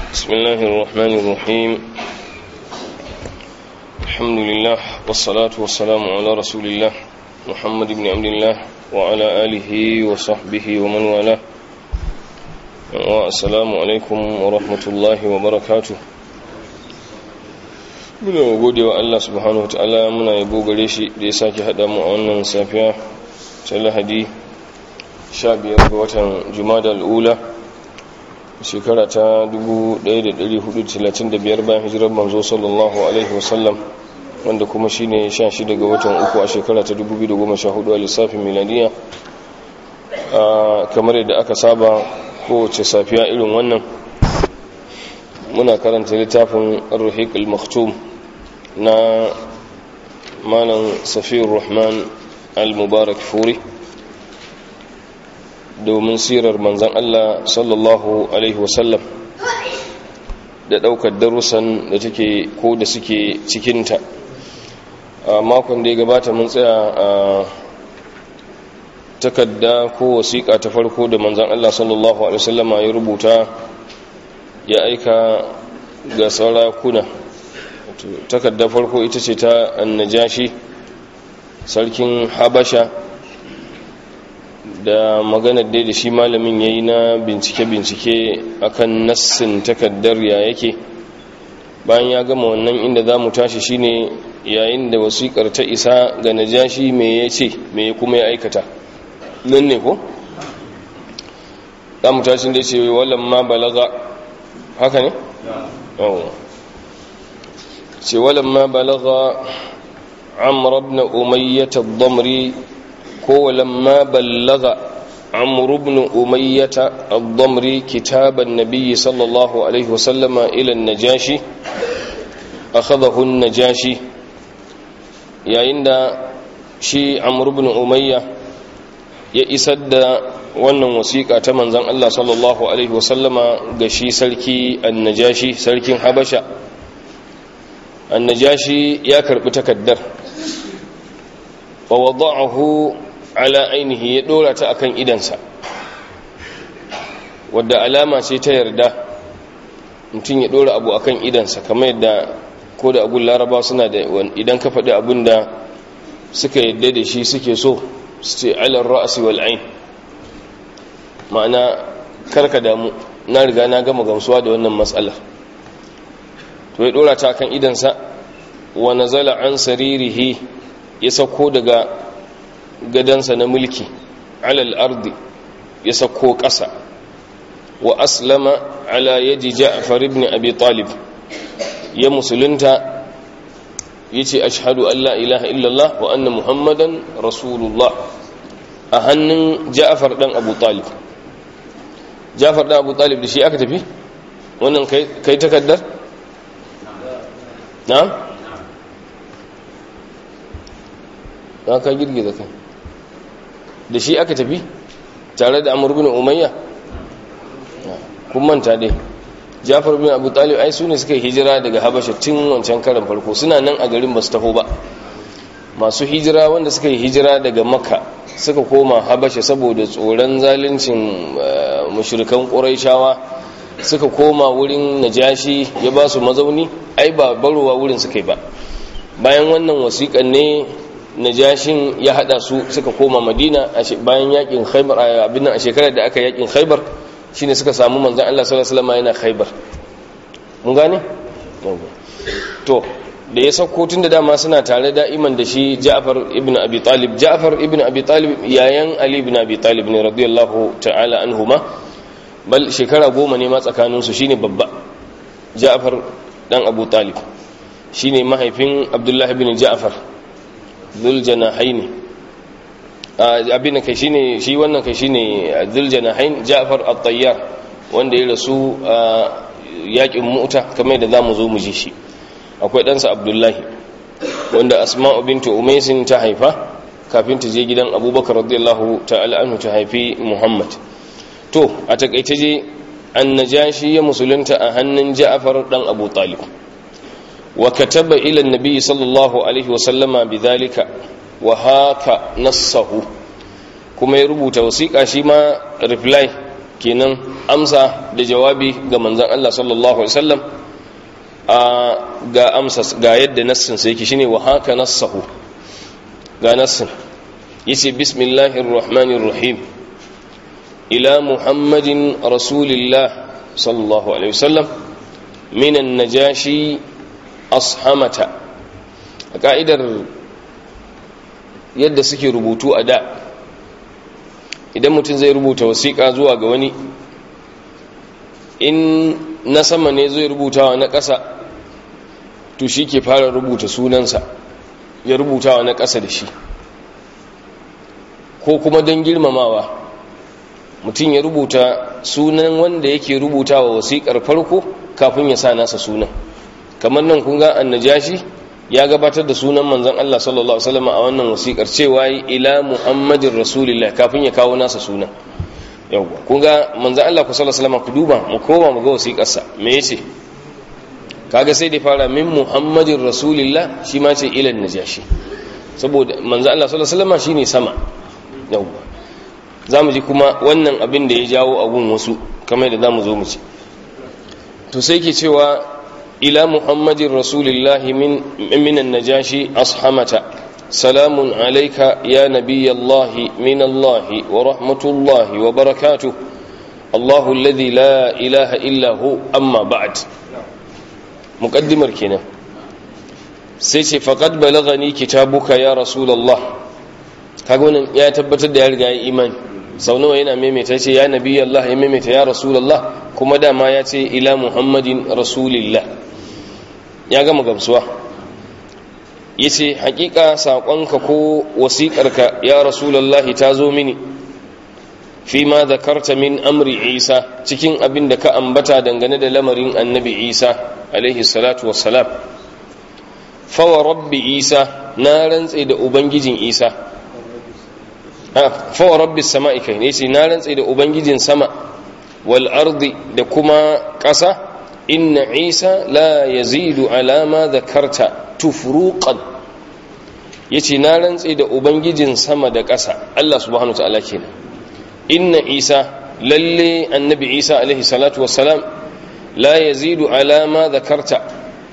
بسم الله الرحمن الرحيم الحمد لله والصلاة والسلام على رسول الله محمد بن عبد الله وعلى آله وصحبه ومن والاه والسلام عليكم ورحمة الله وبركاته muna gode wa Allah subhanahu wataala muna yabo gare shi da ya sake haɗa mu a wannan safiya ta lahadi 15 ga watan jumada al'ula shekara ta 1435 bayan hijirar manzo sallallahu alaihi wasallam wanda kuma shine 16 ga watan uku a shekara ta 2014 a lissafin miladiya kamar yadda aka saba kowace safiya irin wannan muna karanta littafin ar-ruhiq al-maktum na malam safiyar rahman al-mubarak furi domin sirar manzan Allah sallallahu Alaihi wasallam da ɗaukar darussan da take ko da suke cikinta a makon da ya gabata mun tsaya a takadda ko wasiƙa ta farko da manzan Allah sallallahu Alaihi wasallama ya rubuta ya aika ga sarakuna takadda farko ita ce ta annajashi sarkin habasha da maganar dai da shi malamin ya yi na bincike-bincike akan nassin takaddar ya yake bayan ya gama wannan inda za mu tashi shine yayin da wasiƙar ta isa ga najashi me ya ce me kuma ya aikata nan ne ko? za mu tashi da ce wallan ma balaga haka ne? ce wallan ma balaga amr ibn umayyah ad-damri ko lamma ballaga عمرو بن أمية الضمري كتاب النبي صلى الله عليه وسلم إلى النجاشي أخذه النجاشي يا عند شي عمرو بن أمية ya isar da wannan wasiƙa ta manzan Allah sallallahu Alaihi wasallama ga shi sarki annajashi sarkin habasha annajashi ya karɓi takaddar wa wada'ahu ala ainihi ya dora ta akan idansa wadda alama ce ta yarda mutum ya dora abu akan idansa kamar yadda ko da abun laraba suna da idan ka faɗi abun da suka yadda da shi suke so su ce alar ra'asi wal ain ma'ana karka damu na riga na gama gamsuwa da wannan matsala to ya dora ta akan idansa wa nazala an saririhi ya sauko daga gadansa na mulki alal ardi ya sako ƙasa wa aslama ala yaji ja'far ibn abi talib ya musulunta yace ashhadu an la ilaha illallah wa anna muhammadan rasulullah a hannun ja'far dan abu talib ja'far dan abu talib da shi aka tafi wannan kai kai takaddar na na ka girgiza kai da shi aka tafi tare da amur bin umayya kun manta dai jafar bin abu talib ai su ne suka yi hijira daga habasha tun wancan karan farko suna nan a garin ba su taho ba masu hijira wanda suka yi hijira daga makka suka koma habasha saboda tsoron zaluncin mushrikan ƙuraishawa suka koma wurin najashi ya ba su mazauni ai ba barowa wurin suka yi ba bayan wannan wasiƙan ne najashin ya hada su suka koma madina bayan yakin khaybar abin nan a shekarar da aka yakin khaybar shine suka samu manzon Allah sallallahu alaihi wasallam yana khaybar mun gane to da ya sauko tun da dama suna tare da'iman da shi Ja'far ibn Abi Talib Ja'far ibn Abi Talib yayan Ali ibn Abi Talib ne radiyallahu ta'ala anhuma bal shekara goma ne ma tsakanin su shine babba Ja'far dan Abu Talib shine mahaifin Abdullah ibn Ja'far zuljanahaini abin da kai shine shi wannan kai shine zuljanahain Ja'far at-Tayyar wanda ya rasu a yakin Mu'ta kamar da zamu zo mu ji shi akwai ɗansa Abdullahi wanda Asma'u bintu Umaysin ta haifa kafin ta je gidan Abubakar radiyallahu ta'ala anhu ta haifi Muhammad to a takaice je annajashi ya musulunta a hannun Ja'far dan Abu Talib وكتب إلى النبي صلى الله عليه وسلم بذلك وهاك نصه kuma ya rubuta wasiƙa shi ma reply kenan amsa da jawabi ga manzon Allah sallallahu alaihi wasallam ga amsa ga yadda nassin sai yake shine wa haka nassahu ga nassin yace bismillahir rahmanir rahim ila muhammadin rasulillah sallallahu alaihi wasallam minan najashi ashamata a ka'idar yadda suke rubutu a da idan mutum zai rubuta wasiƙa zuwa ga wani in na sama ne zai rubutawa na ƙasa to shi ke fara rubuta sunansa ya rubutawa na ƙasa da shi ko kuma don girmamawa mutum ya rubuta sunan wanda yake rubutawa wasiƙar farko kafin ya sa nasa sunan kamar nan kun ga annajashi ya gabatar da sunan manzon Allah sallallahu alaihi wasallam a wannan wasiƙar cewa ila muhammadin rasulillah kafin ya kawo nasa sunan yawwa kun ga manzon Allah ku sallallahu alaihi wasallam ku duba mu koma mu ga wasiƙar sa me yace kaga sai da fara min muhammadin rasulillah shi ma ce ila najashi saboda manzon Allah sallallahu alaihi wasallam shine sama yawwa zamu ji kuma wannan abin da ya jawo abun wasu kamar da zamu zo mu ci to sai ke cewa إلى محمد رسول الله من من النجاشي أصحمة سلام عليك يا نبي الله من الله ورحمة الله وبركاته الله الذي لا إله إلا هو أما بعد مقدم الكنا سيتي فقد بلغني كتابك يا رسول الله كقولنا يا تبت الدار إيمان sau nawa yana maimaita ce ya nabi Allah ya maimaita ya rasulullah kuma dama ya ce ila muhammadin rasulillah ya gama gamsuwa ya ce hakika saƙonka ko wasiƙarka ya rasulallahi ta zo mini fi ma zakarta min amri isa cikin abin da ka ambata dangane da lamarin annabi isa alaihi salatu wassalam fawa rabbi isa na rantse da ubangijin isa fawa rabbi sama'i kai ne ce na rantse da ubangijin sama wal ardi da kuma ƙasa inna isa la yazidu alama zakarta tufruqan yace na rantse da ubangijin sama da ƙasa Allah subhanahu wataala kenan inna isa lalle annabi isa alaihi salatu wassalam la yazidu alama zakarta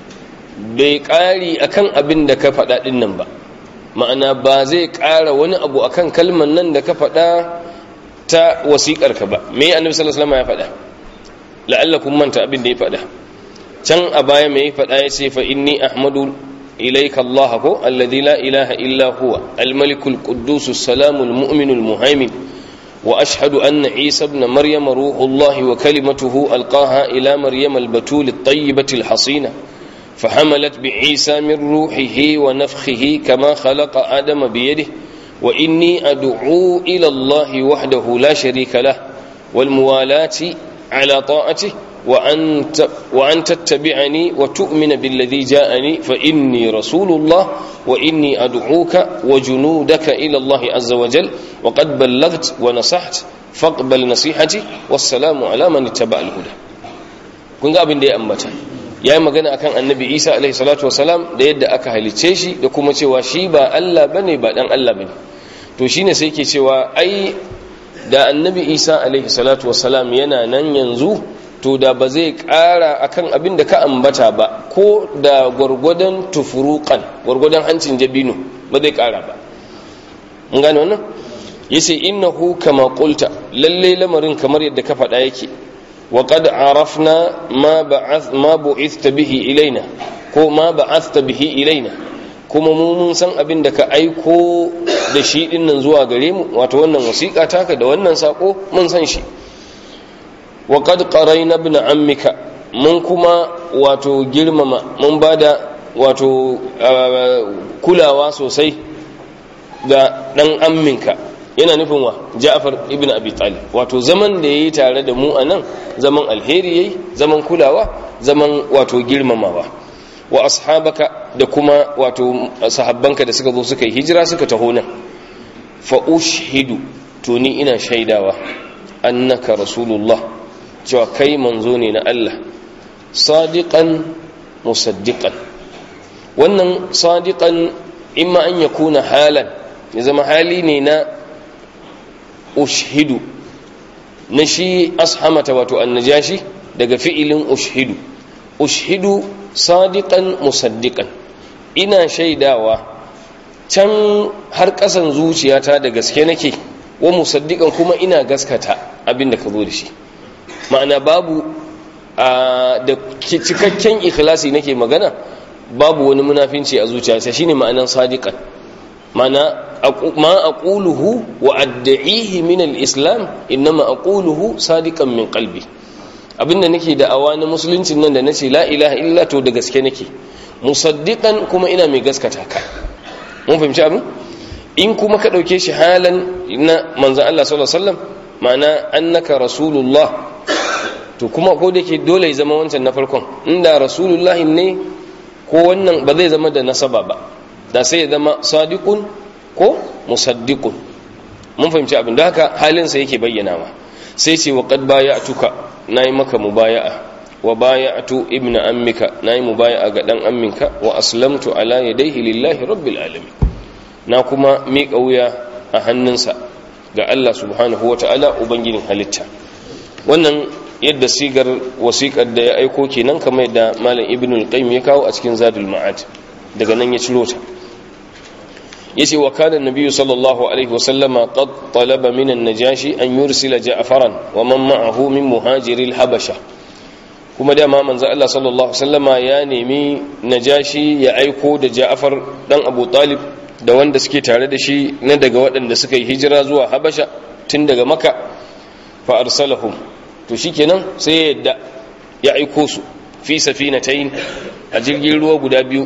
bai ƙari akan abin da ka faɗa ɗin nan ba ma'ana ba zai ƙara wani abu akan kalman nan da ka faɗa ta wasiƙarka ba me annabi sallallahu alaihi wasallam ya faɗa la'allakum manta abin da ya faɗa can a baya mai faɗa ya ce fa inni ahmadu ilayka Allah ko alladhi la ilaha illa huwa al-malikul quddus salamul mu'minul muhaimin wa ashhadu anna isa ibn maryam ruhullahi wa kalimatuhu alqaha ila maryam al-batul at-tayyibati al-hasina فحملت بعيسى من روحه ونفخه كما خلق آدم بيده وإني أدعو إلى الله وحده لا شريك له والموالاة على طاعته وأن, وأن تتبعني وتؤمن بالذي جاءني فإني رسول الله وإني أدعوك وجنودك إلى الله عز وجل وقد بلغت ونصحت فاقبل نصيحتي والسلام على من اتبع الهدى kun ga abin da ya ambata ya yi magana akan annabi isa alaihi salatu wasalam da yadda aka halicce shi da kuma cewa shi ba allah bane ba dan allah bane to shine sai ke cewa ai da annabi isa alaihi salatu wasalam yana nan yanzu to da ba zai ƙara akan abin da ka ambata ba ko da gwargwadon tufurukan gwargwadon hancin jabino ba zai ƙara ba mun gane wannan yace innahu kama qulta lalle lamarin kamar yadda ka faɗa yake wa qad arafna ma ba'ath ma bu'ithta bihi ilaina ko ma ba'athta bihi ilaina kuma mu mun san abin da ka aiko da shi dinnan zuwa gare mu wato wannan wasiƙa taka da wannan sako mun san shi wa qad qarayna ibn ammika mun kuma wato girmama mun bada wato kulawa sosai ga dan amminka yana nufin wa Ja'far ibn Abi Talib wato zaman da yayi tare da mu anan zaman alheri yayi zaman kulawa zaman wato girmamawa wa ashabaka da kuma wato sahabbanka da suka zo suka yi hijira suka taho nan fa ushhidu to ni ina shaidawa annaka rasulullah cewa kai manzo ne na Allah sadiqan musaddiqan wannan sadiqan imma an yakuna halan ya zama hali ne na ushhidu na shi ashamata wato annajashi daga fi'ilin ushhidu ushhidu sadiqan musaddiqan ina shaidawa can har ƙasan zuciyata da gaske nake wa musaddiqan kuma ina gaskata abin da ka zo da shi ma'ana babu da cikakken ikhlasi nake magana babu wani munafinci a zuciyarsa shine ma'anan sadiqan ma'ana ma aquluhu wa ad'ihi min al-islam inma aquluhu sadiqan min qalbi abinda nake da awa na musuluncin nan da nace la ilaha illa to da gaske nake musaddiqan kuma ina mai gaskata ka mun fahimci abin in kuma ka dauke shi halan na manzon Allah sallallahu alaihi wasallam ma'ana annaka rasulullah to kuma ko da ke dole ya zama wancan na farkon inda rasulullahi ne ko wannan ba zai zama da nasaba ba da sai ya zama sadiqun ko musaddiqun mun fahimci abin da haka halinsa yake bayyanawa sai ce wa qad baya'tuka nayi maka mubaya'a wa baya'tu ibnu ammika nayi mubaya'a ga dan amminka wa aslamtu ala yadayhi lillahi rabbil alamin na kuma miƙa wuya a hannunsa ga Allah subhanahu wata'ala ubangijin halitta wannan yadda sigar wasiƙar da ya aiko kenan kamar yadda malam ibn al-qayyim ya kawo a cikin zadul ma'ad daga nan ya ciro ta yace wa kana nabiyyu sallallahu alaihi wa sallama qad talaba min an-najashi an yursila ja'faran wa man ma'ahu min muhajiri al-habasha kuma da ma manzo Allah sallallahu alaihi wasallama ya nemi najashi ya aiko da ja'far dan abu talib da wanda suke tare da shi na daga waɗanda suka yi hijira zuwa habasha tun daga maka fa arsalahum to shikenan sai ya yadda ya aiko su fi safinatayn a jirgin ruwa guda biyu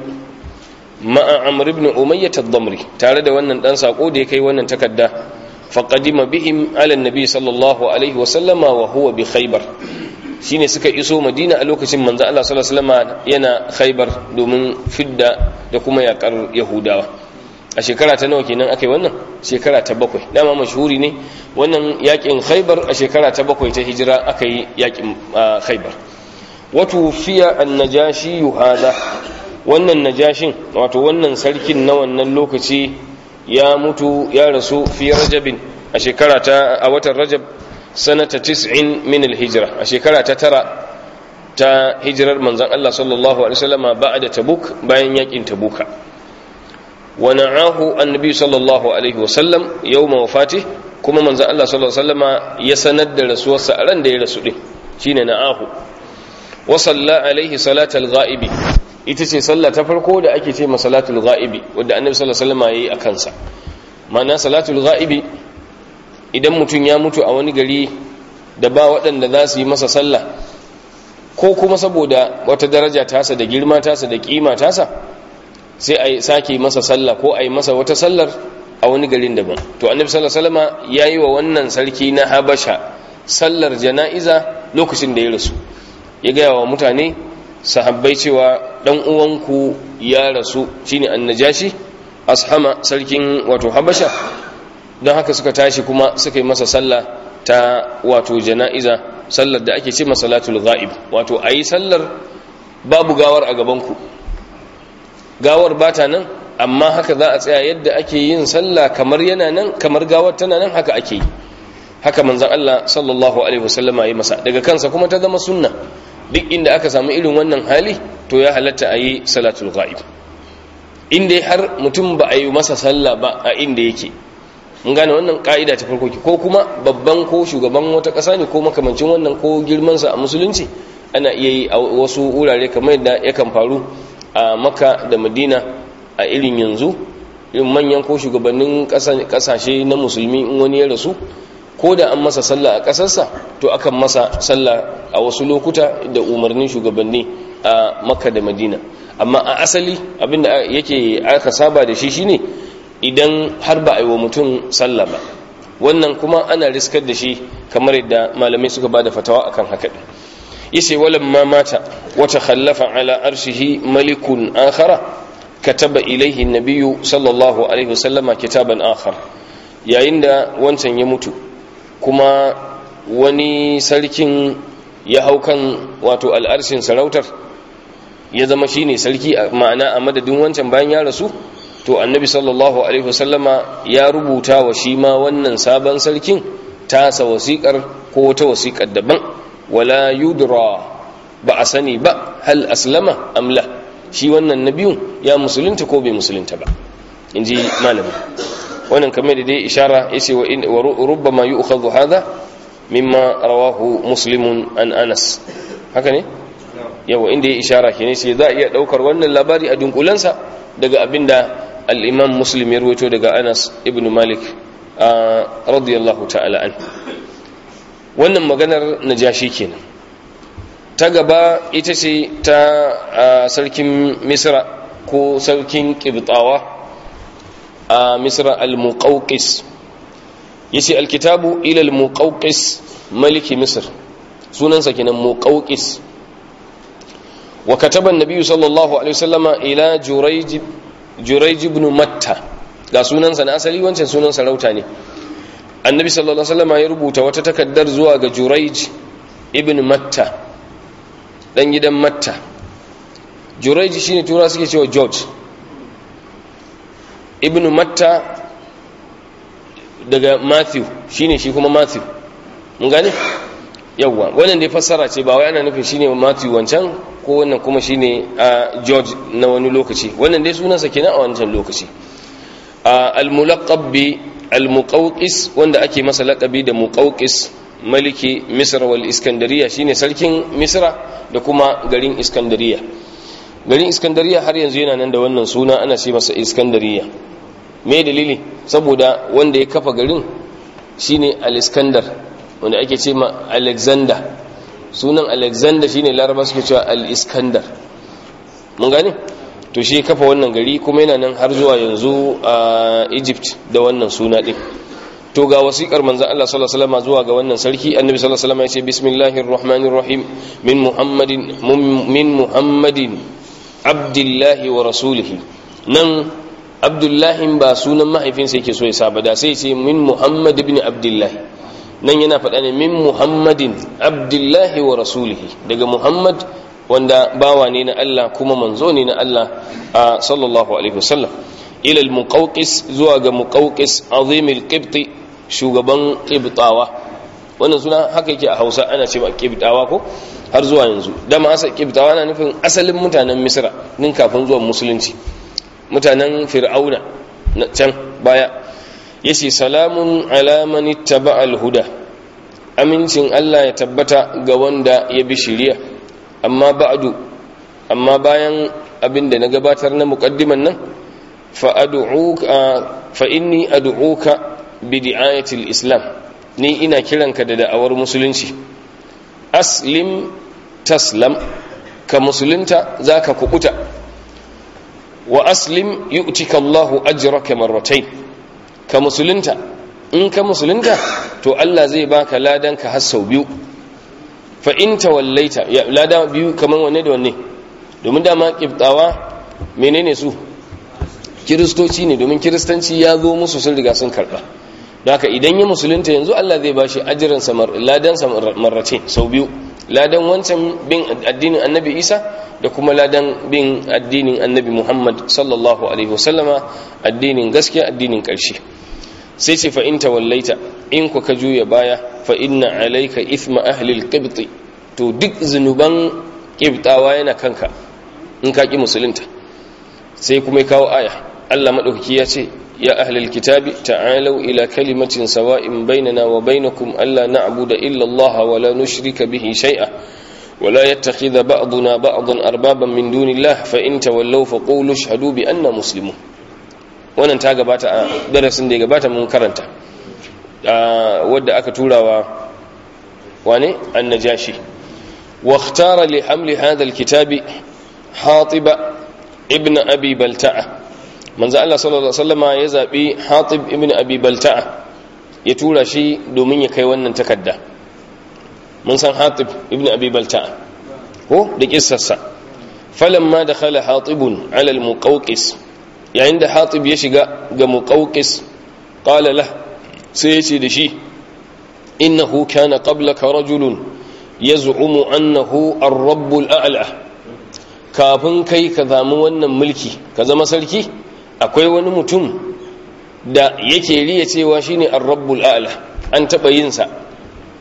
ma'a amr ibn umayyah ad-damri tare da wannan dan sako da ya kai wannan takarda faqadima bihim ala nabi sallallahu alaihi wa sallama wa huwa bi khaybar shine suka iso madina a lokacin manzo Allah sallallahu alaihi wasallam yana khaybar domin fidda da kuma yakar yahudawa a shekara ta nawa kenan aka yi wannan shekara ta bakwai dama mashhuri ne wannan yakin khaibar a shekara ta bakwai ta hijira aka yi yakin khaibar wato fiya annajashi hada wannan najashin wato wannan sarkin na wannan lokaci ya mutu ya rasu fi rajabin a shekara ta a watan rajab sanata 90 min alhijra a shekara ta tara ta hijirar manzon Allah sallallahu alaihi wasallama ba'da tabuk bayan yakin tabuka ونعاه النبي صلى الله عليه وسلم يوم وفاته كما من الله صلى الله عليه وسلم يسند رسول سألان دي رسول شين نعاه وصلى عليه صلاة الغائب ita ce sallah ta farko da ake ce masalatul ghaibi wanda annabi sallallahu alaihi wasallam yayi akan sa ma'ana salatul ghaibi idan mutum ya mutu a wani gari da ba waɗanda za su yi masa sallah ko kuma saboda wata daraja tasa da girma tasa da kima tasa sai a sake masa sallah ko a yi masa wata sallar a wani garin daban to annabi sallallahu alaihi wasallam yayi wa wannan sarki na habasha sallar jana'iza lokacin da ya rasu ya gaya wa mutane sahabbai cewa dan uwanku ya rasu shine annajashi ashama sarkin wato habasha don haka suka tashi kuma suka yi masa sallah ta wato jana'iza sallar da ake ce masalatul ghaib wato ayi sallar babu gawar a gaban ku gawar bata nan amma haka za a tsaya yadda ake yin sallah kamar yana nan kamar gawar tana nan haka ake yi haka manzon Allah sallallahu alaihi wasallama yi masa daga kansa kuma ta zama sunna duk inda aka samu irin wannan hali to ya halatta a yi salatul ghaib inda har mutum ba a yi masa sallah ba a inda yake mun gane wannan ka'ida ta farko ko kuma babban ko shugaban wata ƙasa ne ko makamancin wannan ko girmansa a musulunci ana iya yi a wasu wurare kamar yadda yakan faru a maka da madina a irin yanzu irin manyan ko shugabannin kasashe na musulmi in wani ya rasu ko da an masa sallah a kasarsa to akan masa sallah a wasu lokuta da umarnin shugabanni a makka da madina amma a asali abinda yake aka saba da shi shine idan har ba a yi wa mutum sallah ba wannan kuma ana riskar da shi kamar yadda malamai suka ba da fatawa akan haka yace walamma mata wata khallafa ala arshihi malikun akhara kataba ilaihi nabiyyu sallallahu alaihi wasallama kitaban akhar yayin da wancan ya mutu kuma wani sarkin ya hau kan wato al'arshin sarautar ya zama shine sarki ma'ana a madadin wancan bayan ya rasu to annabi sallallahu alaihi wasallama ya rubuta wa shi ma wannan sabon sarkin tasa wasiƙar ko wata wasiƙar daban wala yudra ba a sani ba hal aslama amla shi wannan na biyun ya musulunta ko bai musulunta ba in ji malamin wannan kamar da dai ishara ya ce wa rubbama yi ukhadhu hadha mimma rawahu muslimun an anas haka ne yawa inda ya ishara ke ne sai za a iya daukar wannan labari a dunkulansa daga abinda al-imam muslim ya rawaito daga anas ibn malik radiyallahu ta'ala an wannan maganar najashi kenan ta gaba ita ce ta sarkin misra ko sarkin kibtawa a misra al-muqawqis yace alkitabu ila al-muqawqis maliki misr sunansa kenan muqawqis wa kataba an-nabi sallallahu alaihi wasallama ila jurayj jurayj ibn matta ga sunansa na asali wancan sunan sarauta ne annabi sallallahu alaihi wasallama ya rubuta wata takaddar zuwa ga jurayj ibn matta dan gidan matta jurayj shine tura suke cewa george ibn matta daga matthew shine shi kuma matthew mun gane yawwa wannan dai fassara ce ba wai ana nufin shine matthew wancan ko wannan kuma shine a george na wani lokaci wannan dai sunansa kenan a wancan lokaci al-mulaqab bi al-muqawqis wanda ake masa laqabi da muqawqis maliki misra wal iskandariya shine sarkin misra da kuma garin iskandariya garin iskandariya har yanzu yana nan da wannan suna ana ce masa iskandariya me dalili saboda wanda ya kafa garin shine al-iskandar wanda ake ce ma alexander sunan alexander shine laraba suke cewa al-iskandar mun gane to shi kafa wannan gari kuma yana nan har zuwa yanzu a egypt da wannan suna din to ga wasiƙar manzon Allah sallallahu alaihi wasallam zuwa ga wannan sarki annabi sallallahu alaihi wasallam ya ce bismillahir rahmanir rahim min muhammadin min muhammadin abdullahi wa rasulihi nan abdullahi ba sunan mahaifinsa yake so ya saba da sai ce min muhammad ibn abdullahi nan yana faɗa ne min muhammadin abdullahi wa rasulihi daga muhammad wanda bawa ne na Allah kuma manzo ne na Allah a sallallahu alaihi wasallam ila al-muqawqis zuwa ga muqawqis azimil qibti shugaban qibtawa wannan suna haka yake a Hausa ana cewa qibtawa ko har zuwa yanzu dama asa qibtawa na nufin asalin mutanen Misra nin kafin zuwan musulunci mutanen Fir'auna na can baya yace salamun ala man ittaba al-huda amincin Allah ya tabbata ga wanda ya bi shari'a amma ba'du amma bayan abinda na gabatar na muqaddiman nan fa ad'uka fa inni ad'uka bi di'ayati al-islam ni ina kiranka da da'awar musulunci aslim taslam ka musulunta zaka kukuta wa aslim yu'tika Allahu ajraka marratayn ka musulunta in ka musulunta to Allah zai baka ladan ka har sau biyu fa in tawallaita ya lada biyu kaman wanne da wanne domin dama kibtawa menene su kiristoci ne domin kiristanci ya zo musu sun riga sun karba don haka idan ya musulunta yanzu Allah zai bashi ajiran sa ladan sa marrace sau biyu ladan wancan bin addinin annabi Isa da kuma ladan bin addinin annabi Muhammad sallallahu alaihi wasallama addinin gaskiya addinin ƙarshe sai ce fa in tawallaita in ku ka juya baya fa inna alayka ithma ahli alqibt to duk zunuban qibtawa yana kanka in ka ki musulunta sai kuma ya kawo aya Allah madaukaki ya ce ya ahli alkitabi ta'alu ila kalimatin sawa'in bainana wa bainakum alla na'budu illa Allah wa la nushrika bihi shay'a ولا يتخذ بعضنا بعضا أربابا من دون الله فإن تولوا فقولوا اشهدوا بأننا مسلمون wannan ta gabata a darasin da ya gabata mun karanta wadda aka turawa wane annajashi wa ikhtara li hamli hadha alkitabi hatiba ibn abi balta'a manzo Allah sallallahu alaihi wasallama ya zabi hatib ibn abi balta'a ya tura shi domin ya kai wannan takarda mun san hatib ibn abi balta'a ko da kissarsa falamma dakhala hatibun ala almuqawqis yayin da hatib ya shiga ga muqawqis qala lah sai yace da shi innahu kana qablaka rajulun yaz'umu annahu ar-rabb al-a'la kafin kai ka zamu wannan mulki ka zama sarki akwai wani mutum da yake riya cewa shine ar-rabb al-a'la an taba yin sa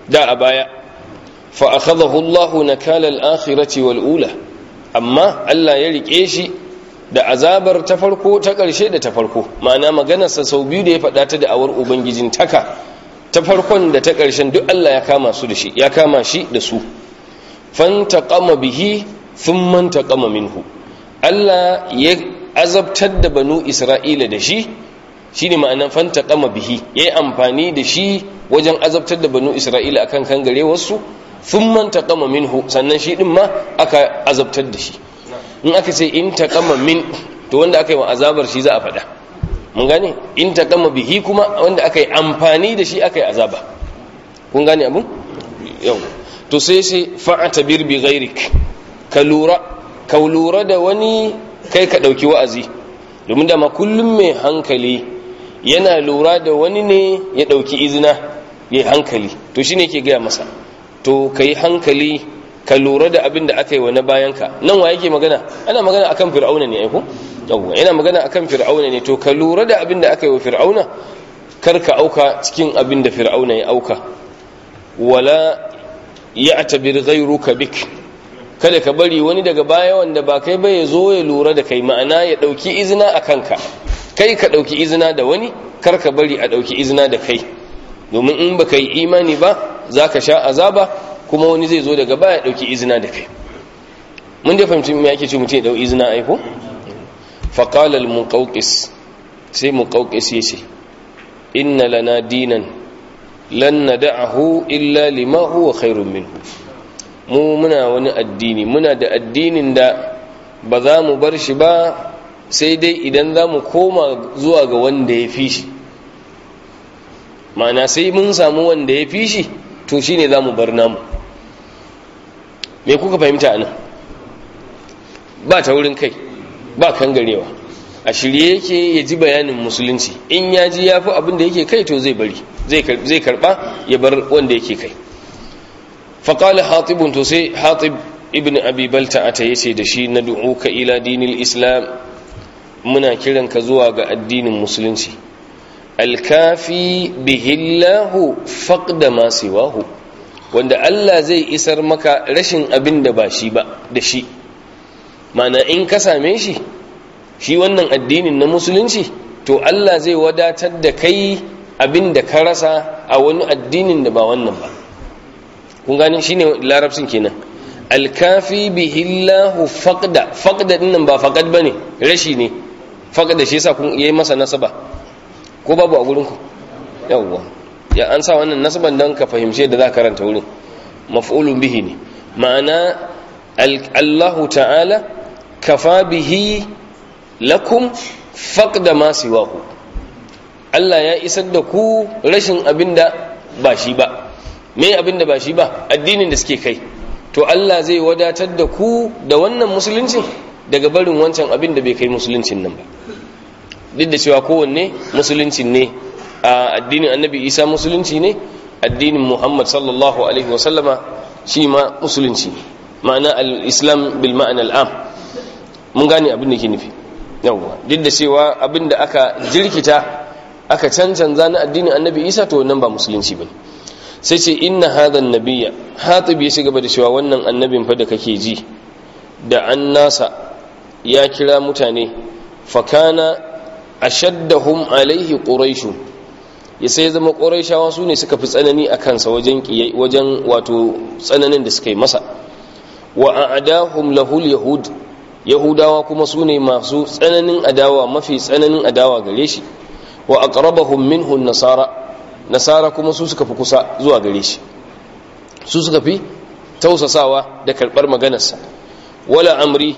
da a baya fa akhadahu Allahu nakala al-akhirati wal ula amma Allah ya rike shi da azabar ta farko ta ƙarshe da ta farko ma'ana maganarsa sau biyu da ya faɗa ta da awar ubangijin taka ta farkon da ta ƙarshen duk Allah ya kama su da shi ya kama shi da su fantaqama bihi thumma taqama minhu Allah ya azabtar da banu Isra'ila da shi shine ma'anan fantaqama bihi yayi amfani da shi wajen azabtar da banu Isra'ila akan kangare wasu thumma taqama minhu sannan shi din ma aka azabtar da shi in aka ce in taqama min to wanda aka yi wa azabar shi za a faɗa mun gane in taqama bihi kuma wanda aka yi amfani da shi aka yi azaba kun gane abun yau to sai sai fa'atabir bi ghairik ka lura ka lura da wani kai ka dauki wa'azi domin da ma kullum mai hankali yana lura da wani ne ya dauki izina yayi hankali to shine yake gaya masa to kai hankali ka lura da abin da aka yi wa na bayanka nan wa yake magana ana magana akan fir'auna ne aiko yawwa yana magana akan fir'auna ne to ka lura da abin da aka yi wa fir'auna kar ka auka cikin abin da fir'auna ya auka wala ya'tabir ghayruka bik kada ka bari wani daga baya wanda ba kai ba ya zo ya lura da kai ma'ana ya dauki izina a kanka kai ka dauki izina da wani kar ka bari a dauki izina da kai domin in baka yi imani ba zaka sha azaba kuma wani zai zo daga baya dauki izina da kai mun da fahimci me yake ce mutum ya dau izina ai ko fa qala al muqawqis sai muqawqis yace inna lana dinan lan nad'ahu illa lima huwa khairun minhu mu muna wani addini muna da addinin da ba za mu bar shi ba sai dai idan za mu koma zuwa ga wanda ya fi shi ma'ana sai mun samu wanda ya fi shi to shine za mu bar namu me kuka fahimta anan ba ta wurin kai ba kangarewa a shirye yake ya ji bayanin musulunci in ya ji ya fi abin da yake kai to zai bari zai karba ya bar wanda yake kai faƙali hatibun to sai hatib ibn abi balta ata yace da shi na du'uka ila dinil islam muna kiranka zuwa ga addinin musulunci alkafi bihillahu faqda ma siwahu wanda Allah zai isar maka rashin abin da ba shi ba da shi mana in ka same shi shi wannan addinin na musulunci to Allah zai wadatar da kai abin da ka rasa a wani addinin da ba wannan ba kun gani shine larabcin kenan alkafi bihillahu faqda faqda dinnan ba faqad bane rashi ne faqda shi yasa kun yayi masa nasaba ko babu a gurin ku yawwa ya an sa wannan nasaban dan ka fahimce da za ka karanta wurin maf'ulun bihi ne ma'ana Allahu ta'ala kafa bihi lakum faqda ma siwahu Allah ya isar da ku rashin abinda ba shi ba me abinda ba shi ba addinin da suke kai to Allah zai wadatar da ku da wannan musuluncin daga barin wancan abin da bai kai musuluncin nan ba duk da cewa kowanne musuluncin ne a addinin annabi isa musulunci ne addinin muhammad sallallahu alaihi wasallama shi ma musulunci ne ma'ana al-islam bil ma'ana al'am mun gane abin da ke nufi yawwa duk da cewa abin da aka jirkita aka cancanza na addinin annabi isa to wannan ba musulunci bane sai ce inna hadha nabiyya hatib ya shiga da cewa wannan annabin fa da kake ji da an nasa ya kira mutane fakana ashaddahum alaihi quraishu ya sai zama quraishawa su ne suka fi tsanani a kansa wajen wajen wato tsananin da suka yi masa wa a'dahum lahul yahud yahudawa kuma su ne masu tsananin adawa mafi tsananin adawa gare shi wa aqrabahum minhu nasara nasara kuma su suka fi kusa zuwa gare shi su suka fi tausasawa da karbar maganarsa wala amri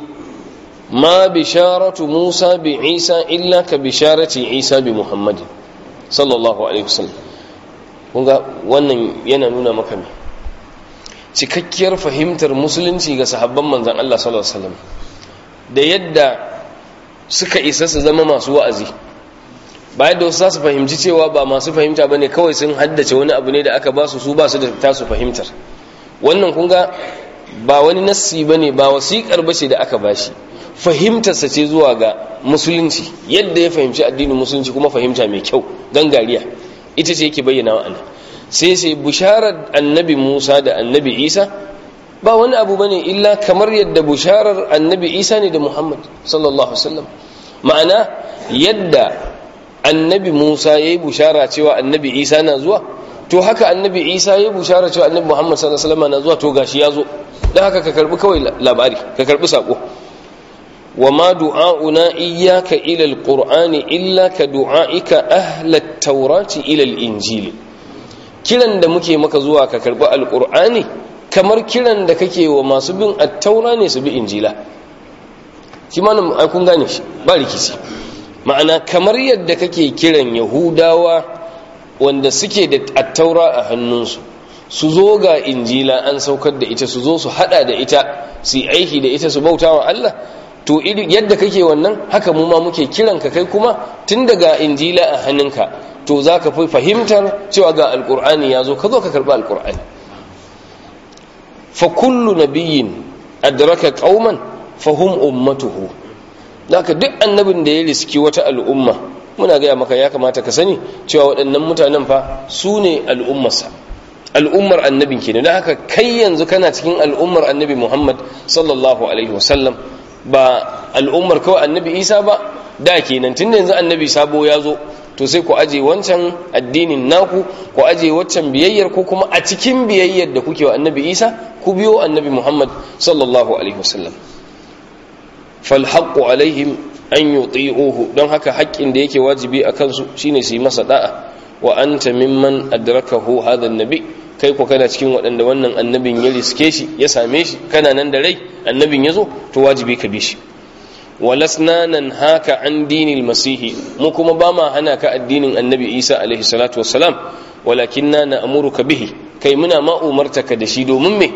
ma bisharatu musa bi isa illa ka bisharati isa bi muhammadin sallallahu alaihi wasallam kun ga wannan yana nuna maka me cikakkiyar fahimtar musulunci ga sahabban manzan Allah sallallahu alaihi wasallam da yadda suka isa su zama masu wa'azi bayan da wasu za su fahimci cewa ba masu fahimta bane kawai sun haddace wani abu ne da aka ba su su ba su da tasu fahimtar wannan kun ga ba wani nassi bane ba wasiƙar bace da aka bashi fahimtarsa ce zuwa ga musulunci yadda ya fahimci addinin musulunci kuma fahimta mai kyau gangariya ita ce yake bayyana wa'ana sai sai bisharar annabi Musa da annabi Isa ba wani abu bane illa kamar yadda bisharar annabi Isa ne da Muhammad sallallahu alaihi wasallam ma'ana yadda annabi Musa yayi bishara cewa annabi Isa na zuwa to haka annabi Isa yayi bishara cewa annabi Muhammad sallallahu alaihi wasallam na zuwa to gashi ya zo dan haka ka karbi kawai labari ka karbi sako وما دعاؤنا إياك إلى القرآن إلا كدعائك أهل التوراة إلى الإنجيل kiran da muke maka zuwa ka karbi alqur'ani kamar kiran da kake wa masu bin attaura ne su bi injila shi ma ai kun gane shi ba rikici ma'ana kamar yadda kake kiran yahudawa wanda suke da attaura a hannunsu su zo ga injila an saukar da ita su zo su hada da ita su yi aiki da ita su bauta wa Allah to yadda kake wannan haka mu ma muke kiran ka kai kuma tun daga injila a hannunka to za ka fi fahimtar cewa ga alkur'ani ya zo ka zo ka karɓi alkur'ani fa kullu nabiyyin adraka qauman fahum ummatuhu zaka duk annabin da ya riski wata al'umma muna gaya maka ya kamata ka sani cewa waɗannan mutanen fa su ne al'ummarsa al'ummar annabin kenan don haka kai yanzu kana cikin al'ummar annabi muhammad sallallahu alaihi wasallam ba al'ummar kawai annabi isa ba da kenan tun yanzu annabi sabo ya zo to sai ku aje wancan addinin naku ku aje waccan biyayyar ko kuma a cikin biyayyar da kuke wa annabi isa ku biyo annabi muhammad sallallahu alaihi wasallam fal haqqu alaihim an yuti'uhu don haka haƙƙin da yake wajibi a kansu shine su yi masa da'a wa anta mimman adrakahu hadha annabi kai ko kana cikin waɗanda wannan annabin ya riske shi ya same shi kana nan da rai annabin ya zo to wajibi ka bi shi walasna nan haka an dinil masihi mu kuma ba ma hana ka addinin annabi isa alaihi salatu wassalam walakin na na amuruka bihi kai muna ma umarta ka da shi domin me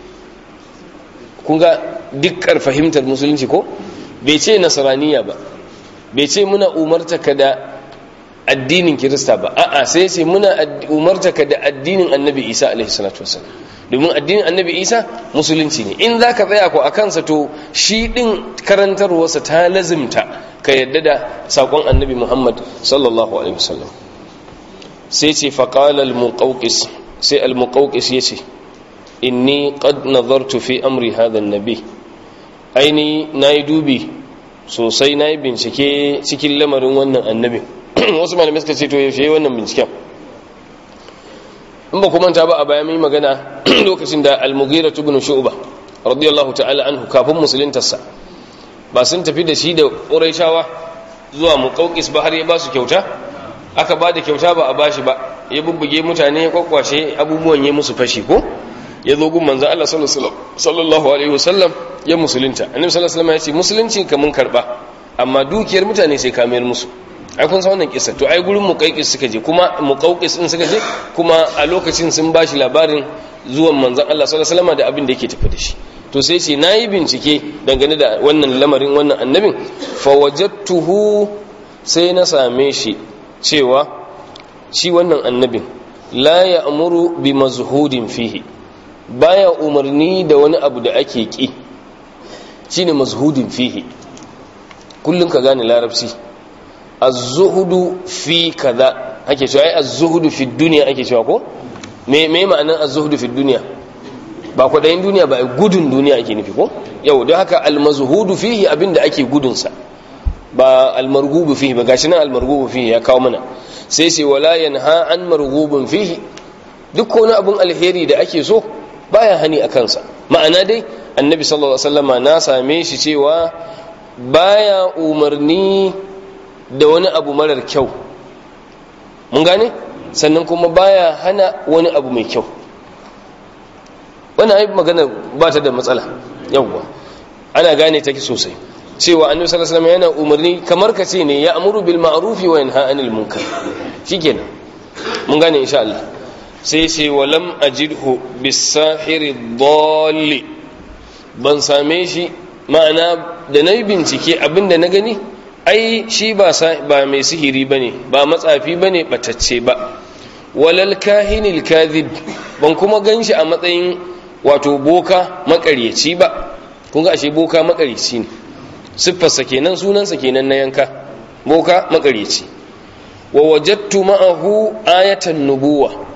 kun ga dukkan fahimtar musulunci ko bai ce nasaraniya ba bai ce muna umarta ka da addinin kirista ba a'a sai sai muna umarta ka da addinin annabi isa alaihi salatu wasallam domin addinin annabi isa musulunci ne in za ka tsaya ko a kansa to shi ɗin karantarwarsa ta lazimta ka yadda da saƙon annabi muhammad sallallahu alaihi wasallam sai ce faƙalar muƙauƙis sai al-muƙauƙis ya ce inni qad nazartu fi amri hadha nabi aini nayi dubi sosai nayi bincike cikin lamarin wannan annabin wasu malamai suka ce to yaushe wannan binciken in ba ku manta ba a bayan mai magana lokacin da al-mughira ibn shu'ba radiyallahu ta'ala anhu kafin musuluntarsa ba sun tafi da shi da quraishawa zuwa muqawqis ba har ya ba su kyauta aka ba da kyauta ba a bashi ba ya bubbuge mutane ya kwakwashe abubuwan ya musu fashi ko ya zo gun manzon Allah sallallahu alaihi wasallam ya musulunta annabi sallallahu alaihi wasallam ya ce musulunci kamun karba amma dukiyar mutane sai ka mayar musu ai kun san wannan kissa to ai gurin muqaqqis suka je kuma muqaqqis din suka je kuma a lokacin sun bashi labarin zuwan manzon Allah sallallahu alaihi wasallam da abin da yake tafi da shi to sai ce nayi bincike dangane da wannan lamarin wannan annabin fa wajadtuhu sai na same shi cewa shi wannan annabin la ya'muru bi mazhudin fihi baya umarni da wani abu da ake ki shine mazhudin fihi kullun ka gane larabci az-zuhudu fi kaza ake cewa ai az-zuhudu fi dunya ake cewa ko me me ma'anar az-zuhudu fi dunya ba kwadayin duniya ba gudun duniya ake nufi ko yau don haka al-mazhudu fihi abinda ake gudun sa ba al-marghubu fihi ba gashi nan al-marghubu fihi ya kawo mana sai sai wala yanha an marghubun fihi duk wani abun alheri da ake so baya hani a kansa ma'ana dai annabi sallallahu alaihi wasallama na same shi cewa baya umarni da wani abu marar kyau mun gane sannan kuma baya hana wani abu mai kyau wannan ai magana ba ta da matsala yawwa ana gane take sosai cewa annabi sallallahu alaihi wasallam yana umarni kamar ka ce ne ya amuru bil ma'rufi wa yanha anil munkar shikenan mun gane insha Allah sai ce walam ajidhu bis sahiri dhalli ban same shi ma'ana da nayi bincike abinda na gani ai shi ba ba mai sihiri bane ba matsafi bane batacce ba walal kahinil kadhib ban kuma ganshi a matsayin wato boka makaryaci ba kun ga ashe boka makaryaci ne siffarsa kenan sunansa kenan na yanka boka makaryaci wa wajadtu ma'ahu ayatan nubuwa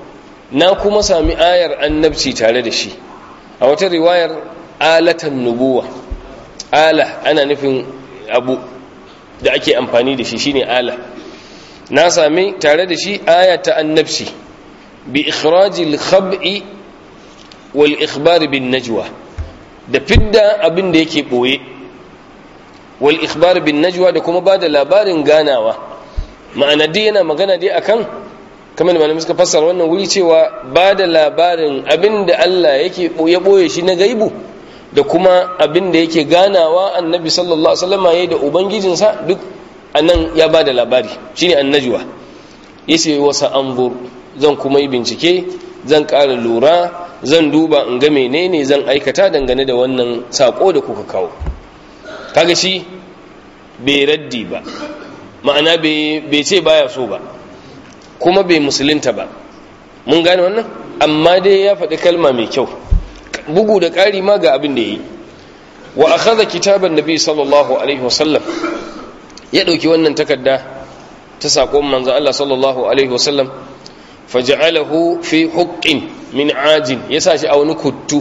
na kuma sami ayar annabci tare da shi a wata riwayar alatan nubuwa ala ana nufin abu da ake amfani da shi shine ala na sami tare da shi aya ta annabci bi ikhrajil khab'i wal ikhbar bin najwa da fidda abin da yake boye wal ikhbar bin najwa da kuma bada labarin ganawa ma'ana dai yana magana dai akan kamar da malamai suka fassara wannan wuri cewa bada labarin abin da Allah yake ya boye shi na gaibu da kuma abin da yake ganawa annabi sallallahu alaihi wasallam yayin da ubangijinsa duk anan ya bada labari shine annajwa yace wasa anzur zan kuma yi bincike zan ƙara lura zan duba in ga menene zan aikata dangane da wannan sako da kuka kawo kaga shi bai raddi ba ma'ana bai ce baya so ba kuma bai musulunta ba mun gane wannan amma dai ya faɗi kalma mai kyau bugu da ƙari ma ga abin da ya yi wa akhadha kitaban nabi sallallahu alaihi wasallam ya ɗauki wannan takarda ta saƙon manzo Allah sallallahu alaihi wasallam faja'alahu fi huqqin min ajin ya sa shi a wani kuttu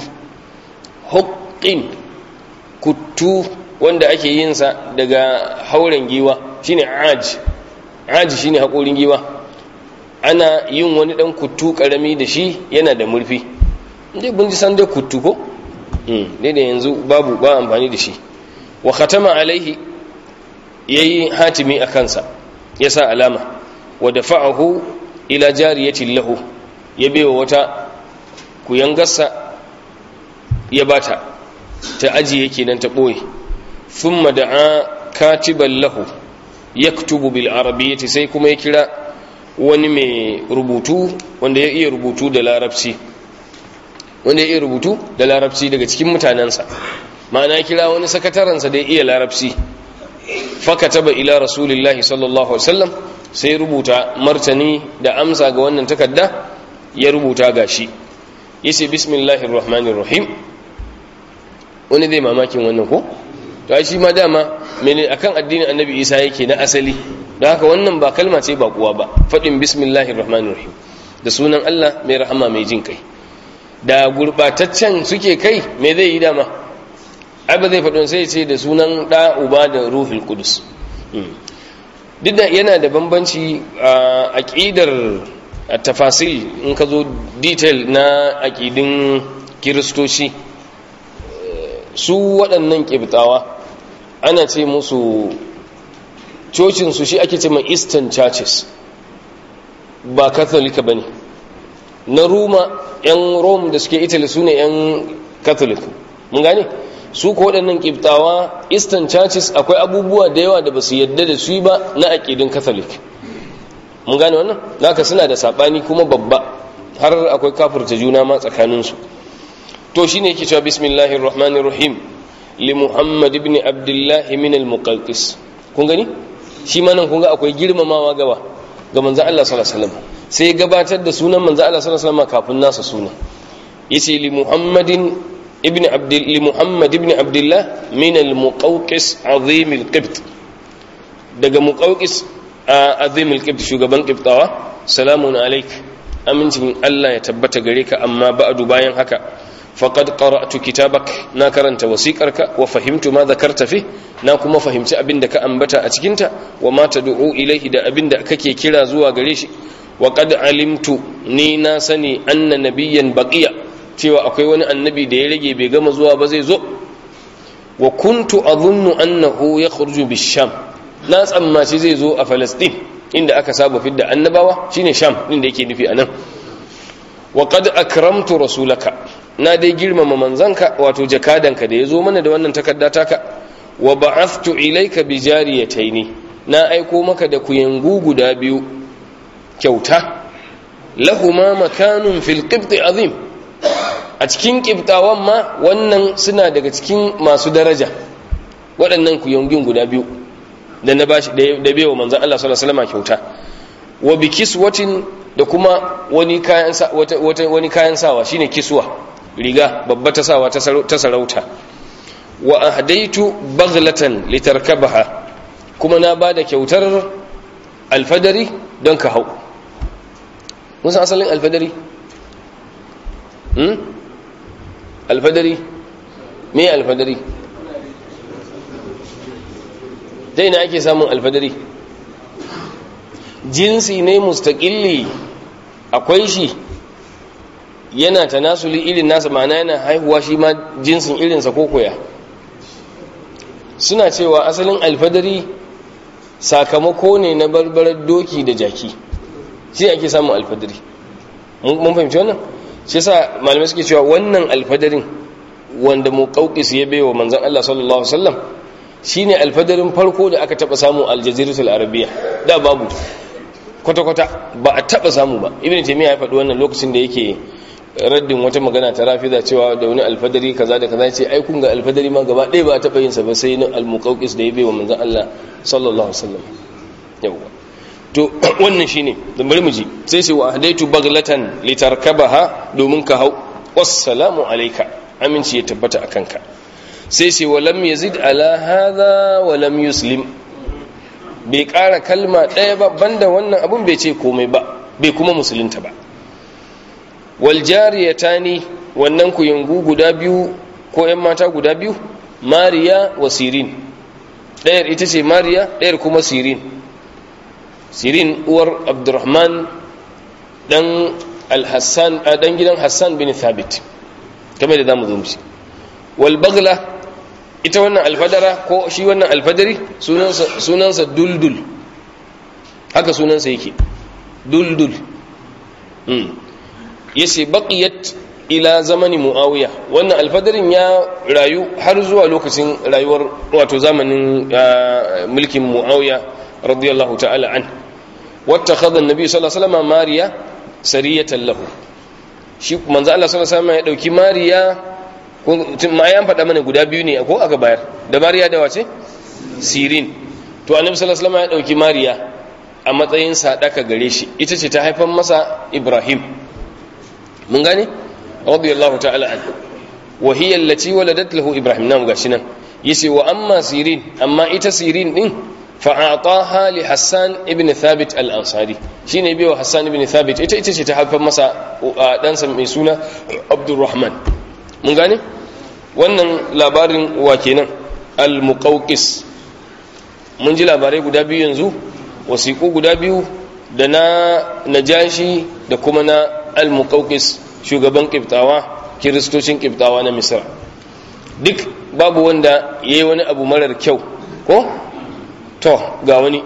huqqin kuttu wanda ake yin sa daga hauren giwa shine aj aj shine haƙorin giwa ana yin wani ɗan kuttu ƙarami da shi yana da murfi dai mun ji san dai kuttu ko dai da yanzu babu ba amfani da shi wa khatama alaihi yayi hatimi a kansa ya sa alama wa dafa'ahu ila jariyatin lahu ya bewa wata kuyangarsa ya bata ta ajiye kenan ta boye thumma da'a katiban lahu yaktubu bil arabiyyati sai kuma ya kira wani mai rubutu wanda ya iya rubutu da larabci wanda ya iya rubutu da larabci daga cikin mutanensa ma'ana kira wani sakatarensa da ya iya larabci fakataba ila rasulillahi sallallahu alaihi wasallam sai rubuta martani da amsa ga wannan takarda ya rubuta gashi yace bismillahir rahmanir rahim wani zai mamakin wannan ko to ai shi ma dama mene akan addinin annabi isa yake na asali don haka wannan ba kalma ce ba kuwa ba faɗin bismillahir rahmanir rahim da sunan Allah mai rahama mai jin kai da gurbataccen suke kai me zai yi dama ai ba zai faɗin sai ce da sunan ɗa uba da ruhul kudus duk da yana da bambanci a aƙidar tafasil in ka zo detail na aƙidin kiristoci su waɗannan ƙibtawa ana ce musu cocinsu shi ake ce mai eastern churches ba katholika ba ne na roma 'yan rome da suke italy su ne 'yan catholic mun gane su ko waɗannan ƙiftawa eastern churches akwai abubuwa da yawa da ba su yadda da su ba na aƙidin catholic mun gane wannan naka suna da saɓani kuma babba har akwai kafurta juna ma tsakaninsu to shi ne yake cewa bismillahir rahmanir rahim li muhammad ibn abdullahi min al-muqawqis kun gani shi ma nan kun ga akwai girmamawa gaba ga manzo Allah sallallahu alaihi wasallam sai gabatar da sunan manzo Allah sallallahu alaihi wasallam kafin nasa sunan yace li muhammadin ibn abdul li muhammad ibn abdullah min al-muqawqis azim al-qibt daga muqawqis azim al-qibt shugaban qibtawa salamun alaik amincin Allah ya tabbata gare ka amma ba'du bayan haka faqad qara'tu kitabak na karanta wasiqarka wa fahimtu ma dhakarta fi na kuma fahimci abinda ka ambata a cikinta wa ma tad'u ilayhi da abinda kake kira zuwa gare shi wa qad alimtu ni na sani anna nabiyyan baqiya cewa akwai wani annabi da ya rage bai gama zuwa ba zai zo wa kuntu adhunnu annahu yakhruju bish-sham na tsammaci zai zo a Palestine inda aka saba fidda annabawa shine sham din da yake nufi anan wa qad akramtu rasulaka na dai girmama manzanka wato jakadanka da ya zo mana da wannan takarda taka wa ba'athtu ilayka bi jariyataini na aiko maka da kuyangu guda biyu kyauta lahuma makanun fil qibt azim a cikin qibtawan ma wannan suna daga cikin masu daraja waɗannan kuyangin guda biyu da na bashi da bewa manzon Allah sallallahu alaihi wasallam kyauta wa bi kiswatin da kuma wani kayan wani kayan sawa shine kiswa riga babba ta sawa ta sarauta wa ahdaitu baghlatan litarkabaha kuma na bada kyautar alfadari don ka hau musan asalin alfadari hmm? alfadari me alfadari ta ina ake samun alfadari jinsi ne mustaƙilli akwai shi yana tanasuli irin nasa ma'ana yana haihuwa shi ma jinsin irinsa ko koya suna cewa asalin alfadari sakamako ne na barbarar doki da jaki shi ake samun alfadari mun fahimci wannan shi yasa malamai suke cewa wannan alfadarin wanda muqawqis ya baiwa manzon Allah sallallahu alaihi wasallam shine alfadarin farko da aka taba samu aljaziratul arabiya da babu kwata kwata ba a taba samu ba ibnu taymiya ya faɗi wannan lokacin da yake raddin wata magana ta rafida cewa da wani alfadari kaza da kaza ce ai kun ga alfadari ma gaba ɗaya ba a taba yin sa ba sai na almuqawqis da ya baiwa manzon Allah sallallahu alaihi wasallam yawa to wannan shine dan bari mu ji sai sai wa hadaitu baglatan litarkabaha domin ka hau wassalamu alayka aminci ya tabbata akan ka sai sai wa lam yazid ala hadha wa lam yuslim bai ƙara kalma ɗaya ba banda wannan abun bai ce komai ba bai kuma musulunta ba wal jariyatani wannan kuyangu guda biyu ko ƴan mata guda biyu mariya wa sirin ɗayar ita ce mariya ɗayar kuma sirin sirin uwar abdurrahman dan al-hassan dan gidan hassan bin thabit kamar da zamu zo mu wal bagla ita wannan alfadara ko shi wannan alfadari sunansa sunansa duldul haka sunansa yake duldul hmm yace baqiyat ila zamani muawiya wannan alfadarin ya rayu har zuwa lokacin rayuwar wato zamanin mulkin muawiya radiyallahu ta'ala an wattakhadha an-nabi sallallahu alaihi wasallam mariya sariyatan lahu shi manzo Allah sallallahu alaihi wasallam ya dauki mariya ma ya faɗa mana guda biyu ne ko aka bayar da mariya da wace sirin to annabi sallallahu alaihi wasallam ya dauki mariya a matsayin sadaka gare shi ita ce ta haifar masa ibrahim mun gane radiyallahu ta'ala an wa hiya allati waladat lahu ibrahim nan gashi nan yace wa amma sirin amma ita sirin din fa'ataha li Hassan ibn Thabit al-Ansari shine biyo Hassan ibn Thabit ita ita ce ta haifar masa ɗansa mai suna Abdurrahman mun gane wannan labarin wa kenan al-Muqawqis mun ji labarai guda biyu yanzu wasiƙu guda biyu da na Najashi da kuma na al-Muqawqis shugaban Kiftawa kiristocin Kiftawa na Misra duk babu wanda yayi wani abu marar kyau ko to ga wani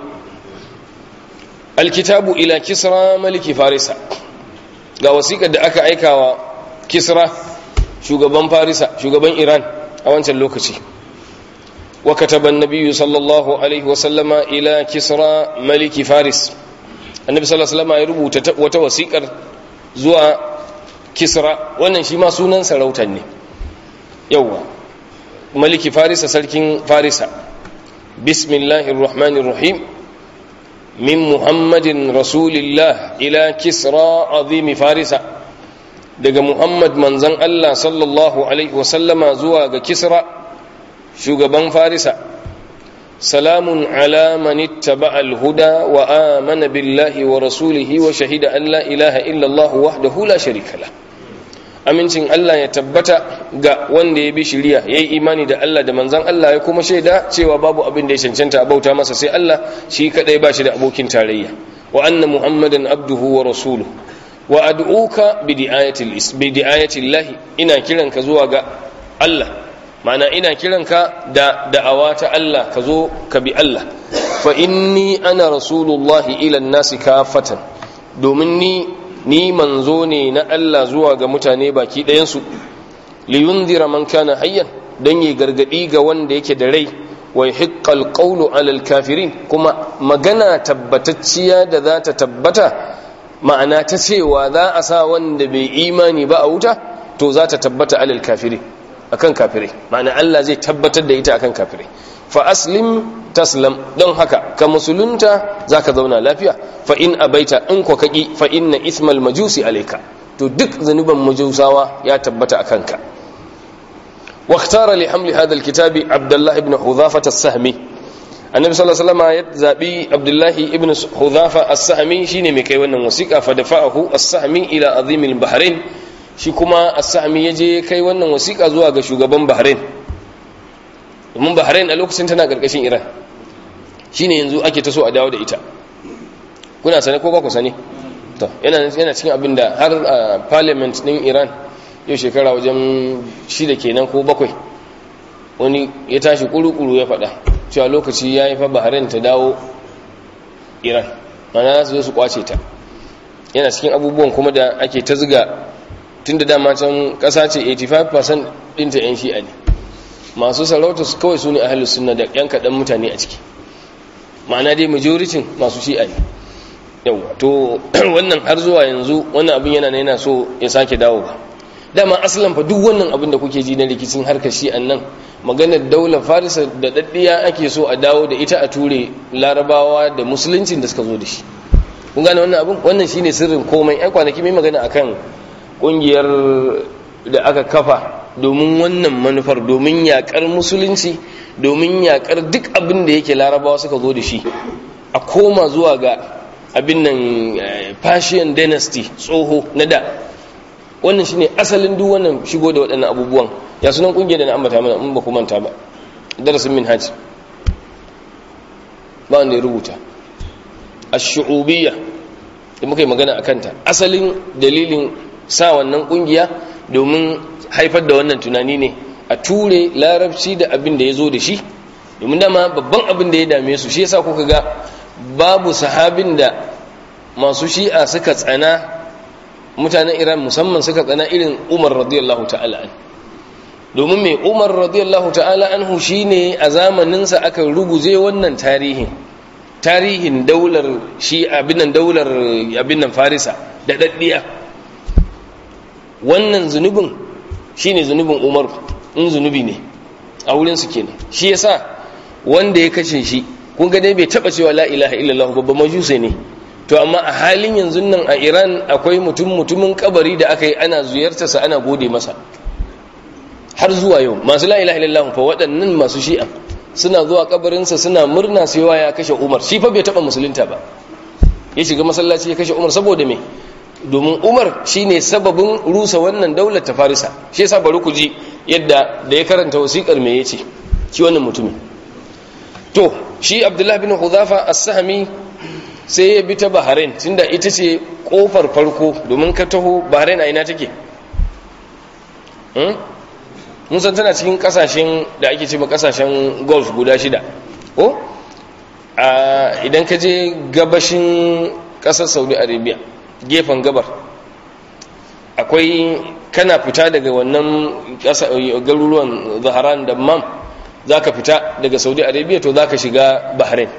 alkitabu ila kisra maliki farisa ga wasiƙar da aka aikawa kisra shugaban farisa shugaban iran a wancan lokaci wa kataban nabiyyu sallallahu alaihi wasallama ila kisra maliki faris annabi sallallahu alaihi wasallama ya rubuta wata wasiƙar zuwa kisra wannan shi ma sunan sarautar ne yawwa maliki farisa sarkin farisa بسم الله الرحمن الرحيم من محمد رسول الله إلى كسرى عظيم فارس daga Muhammad manzon Allah sallallahu alaihi wasallama zuwa ga Kisra shugaban Farisa salamun ala man ittaba al-huda wa amana billahi wa rasulihi wa shahida an la ilaha illa Allah wahdahu la sharika lah amincin Allah ya tabbata ga wanda ya bi shiriya yayi imani da Allah da manzon Allah ya kuma shaida cewa babu abin da ya cancanta a bauta masa sai Allah shi kadai ba shi da abokin tarayya wa anna muhammadan abduhu wa rasuluhu wa ad'uka bi di'ayati bi di'ayati Allah ina kiranka zuwa ga Allah ma'ana ina kiranka da da'awa ta Allah ka zo ka bi Allah fa inni ana rasulullahi ila an-nasi kafatan domin ni ni manzo ne na Allah zuwa ga mutane baki ɗayansu liyundira man kana hayyan don yi gargadi ga wanda yake da rai wa hiqqal qawlu alal kafirin kuma magana tabbatacciya da za ta tabbata ma'ana ta cewa za a sa wanda bai imani ba a wuta to za ta tabbata alal kafirin akan kafirai ma'ana Allah zai tabbatar da ita akan kafirai fa aslim taslam don haka ka musulunta zaka zauna lafiya fa in abaita in ko kaki fa inna ismal majusi alayka to duk zanuban majusawa ya tabbata akan ka wa ikhtara li hamli hadha alkitab abdullah ibn hudhafa as-sahmi annabi sallallahu alaihi wasallam ya zabi abdullah ibn hudhafa as-sahmi shine mai kai wannan wasiqa fa dafa'ahu as-sahmi ila azim al-bahrain shi kuma as-sahmi ya je kai wannan wasiƙa zuwa ga shugaban bahrain domin bahrain a lokacin tana ƙarƙashin iran shine yanzu ake ta so a dawo da ita kuna sane ko ba ku sane to yana yana cikin abin da har a parliament din iran yau shekara wajen shida kenan ko bakwai wani ya tashi kuru-kuru ya faɗa cewa lokaci ya yi fa bahrain ta dawo iran mana za su zo su kwace ta yana cikin abubuwan kuma da ake ta ziga tun da dama can ƙasa ce 85% ɗinta 'yan shi'a ne masu sarauta su kawai su ne ahalus sunna da 'yan kaɗan mutane a ciki ma'ana dai majoritin masu shi'a ne yau to wannan har zuwa yanzu wannan abin yana yana so ya sake dawo ba dama asalin fa duk wannan abin da kuke ji na rikicin harkar shi'an nan maganar daular farisa da daddiya ake so a dawo da ita a ture larabawa da musuluncin da suka zo da shi kun gane wannan abin wannan shine sirrin komai ai kwanaki mai magana akan kungiyar da aka kafa domin wannan manufar domin yakar musulunci domin yakar duk abin da yake larabawa suka zo da shi a koma zuwa ga abin nan Persian dynasty tsoho na da wannan shine asalin duk wannan shigo da waɗannan abubuwan ya sunan kungiyar da na ambata mana in ba ku manta ba darasin minhaj ba wanda ya rubuta ash-shu'ubiyya da muka yi magana akan ta asalin dalilin sa wannan kungiya domin haifar da wannan tunani ne a ture larabci da abin da ya zo da shi domin dama babban abin da ya dame su shi yasa kuka ga babu sahabin da masu shi'a suka tsana mutanen iran musamman suka tsana irin umar radiyallahu ta'ala an domin mai umar radiyallahu ta'ala anhu shine a zamaninsa aka ruguje wannan tarihin tarihin daular shi abinan daular abinan farisa da daddiya wannan zunubin shine zunubin umar in zunubi ne a wurinsu kenan shi yasa wanda ya kashe shi kun ga dai bai taba cewa la ilaha illallah babban majuse ne to amma a halin yanzu nan a Iran akwai mutum mutumin kabari da aka yi ana ziyartarsa ana gode masa har zuwa yau masu la ilaha illallah fa waɗannan masu shi'a suna zuwa kabarinsa suna murna cewa ya kashe Umar shi fa bai taba musulunta ba ya shiga masallaci ya kashe Umar saboda me domin Umar shine sababin rusa wannan daular ta Farisa shi yasa bari ku ji yadda da ya karanta wasiƙar me yace shi wannan mutumin to shi abdullahi bin huzafa as-sahmi sai ya bi ta bahrain tunda ita ce kofar farko domin ka taho bahrain a ina take mun san tana cikin kasashen da ake ce ma kasashen golf guda shida ko idan ka je gabashin kasar saudi arabia gefen gabar akwai kana fita daga wannan garuruwan zaharan da mam za ka fita daga saudi arabia to za ka shiga bahrain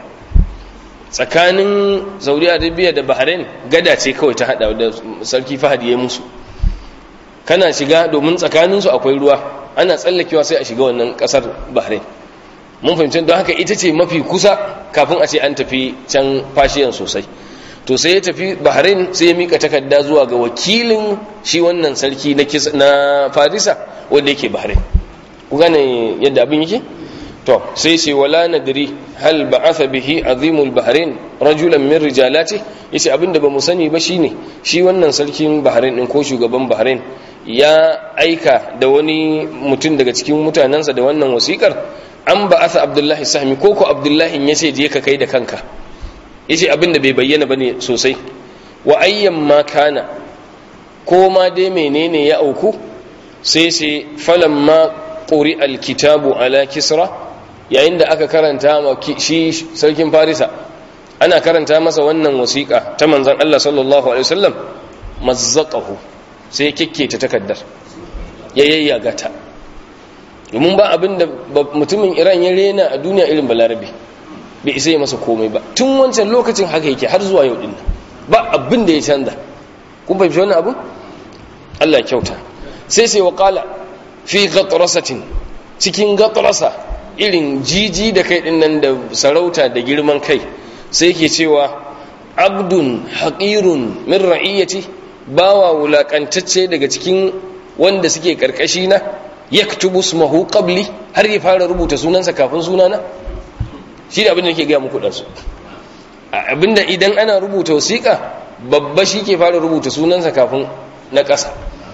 tsakanin saudi arabia da bahrain gada ce kawai ta hada da sarki fahad ya musu kana shiga domin tsakaninsu akwai ruwa ana tsallakewa sai a shiga wannan kasar bahrain mun fahimci don haka ita ce mafi kusa kafin a ce an tafi can fashiyan sosai to sai ya tafi bahrain sai ya mika takarda zuwa ga wakilin shi wannan sarki na farisa wanda yake bahrain ku gane yadda abin yake to sai ce wala nadri hal ba'atha bihi azimul bahrain rajulan min rijalati yace abinda bamu sani ba shine shi wannan sarkin bahrain din ko shugaban bahrain ya aika da wani mutum daga cikin mutanansa da wannan wasikar an ba'atha abdullahi sahmi ko ko abdullahi yace je ka kai da kanka yace abinda bai bayyana bane sosai wa ayyan ma kana ko ma dai menene ya auku sai sai falamma ƙuri alkitabu ala kisra yayin da aka karanta shi sarkin farisa ana karanta masa wannan wasiƙa ta manzan Allah sallallahu alaihi wasallam mazzaqahu sai ya kekketa takaddar ya yayyaga ta domin ba abin da mutumin Iran ya rena a duniya irin balarabe bai isa masa komai ba tun wancan lokacin haka yake har zuwa yau din ba abin da ya canza kun fahimci wannan abu Allah ya kyauta sai sai wa qala fi gatrasatin cikin gatrasa irin jiji da kai din nan da sarauta da girman kai sai yake cewa abdun haqirun min ra'iyati bawa wulakantacce daga cikin wanda suke karkashi na yaktubu ismahu qabli har ya fara rubuta sunansa kafin sunana shi da abin da yake ga muku dan su abinda idan ana rubuta wasiƙa babba shi ke fara rubuta sunansa kafin na ƙasa to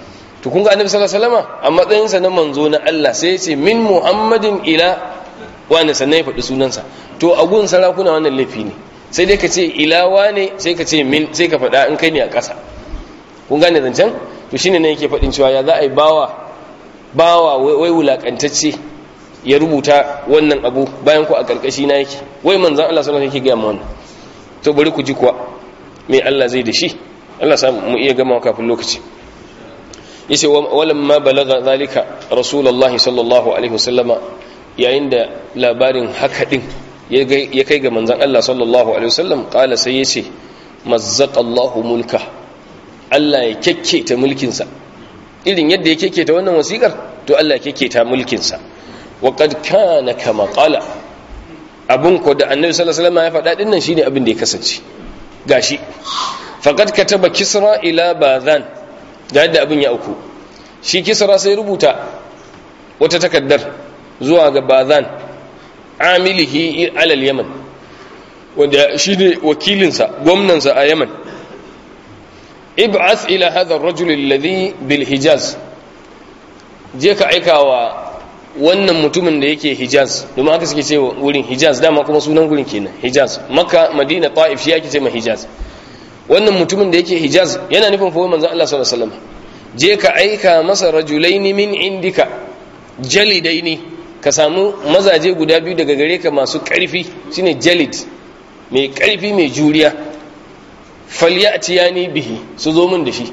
to kun ga annabi sallallahu alaihi wasallam a matsayinsa na manzo na Allah sai ya ce min muhammadin ila wani sannan ya faɗi sunansa to a gun sarakuna wannan laifi ne sai dai ka ce ila wane sai ka ce min sai ka faɗa in kai ne a ƙasa kun gane zancen to shine ne yake faɗin cewa ya za a yi bawa bawa wai wulakantacce ya rubuta wannan abu bayan ku a ƙarƙashi na yake wai manzan Allah sallallahu alaihi wasallam yake ga mu wannan to bari ku ji kuwa me Allah zai da shi Allah sa mu iya gama kafin lokaci yace walamma balaga zalika rasulullahi sallallahu alaihi wasallama yayin da labarin haka din ya kai ga manzan Allah sallallahu alaihi wasallam kala sai yace mazzaqallahu mulka Allah ya kekketa mulkinsa irin yadda ya kekketa wannan wasikar to Allah ya kekketa mulkinsa wa qad kana kama qala abun ko da annabi sallallahu alaihi wasallam ya faɗa din nan shine abin da ya kasance gashi faqad kataba kisra ila bazan ga yadda abin ya auku shi kisra sai rubuta wata takaddar zuwa ga bazan amilihi alal yaman wanda shi ne wakilinsa gwamnansa a yaman ib'ath ila hadha ar-rajul alladhi bil hijaz je ka aika wa wannan mutumin da yake hijaz domin haka suke cewa wurin hijaz dama kuma sunan gurin kenan hijaz makka madina ta'if shi yake ce ma hijaz wannan mutumin da yake hijaz yana nufin fa manzon Allah sallallahu alaihi wasallam je ka aika masa rajulaini min indika jalidaini ka samu mazaje guda biyu daga gare ka masu ƙarfi shine jalid mai ƙarfi mai juriya falyatiyani bihi su zo min da shi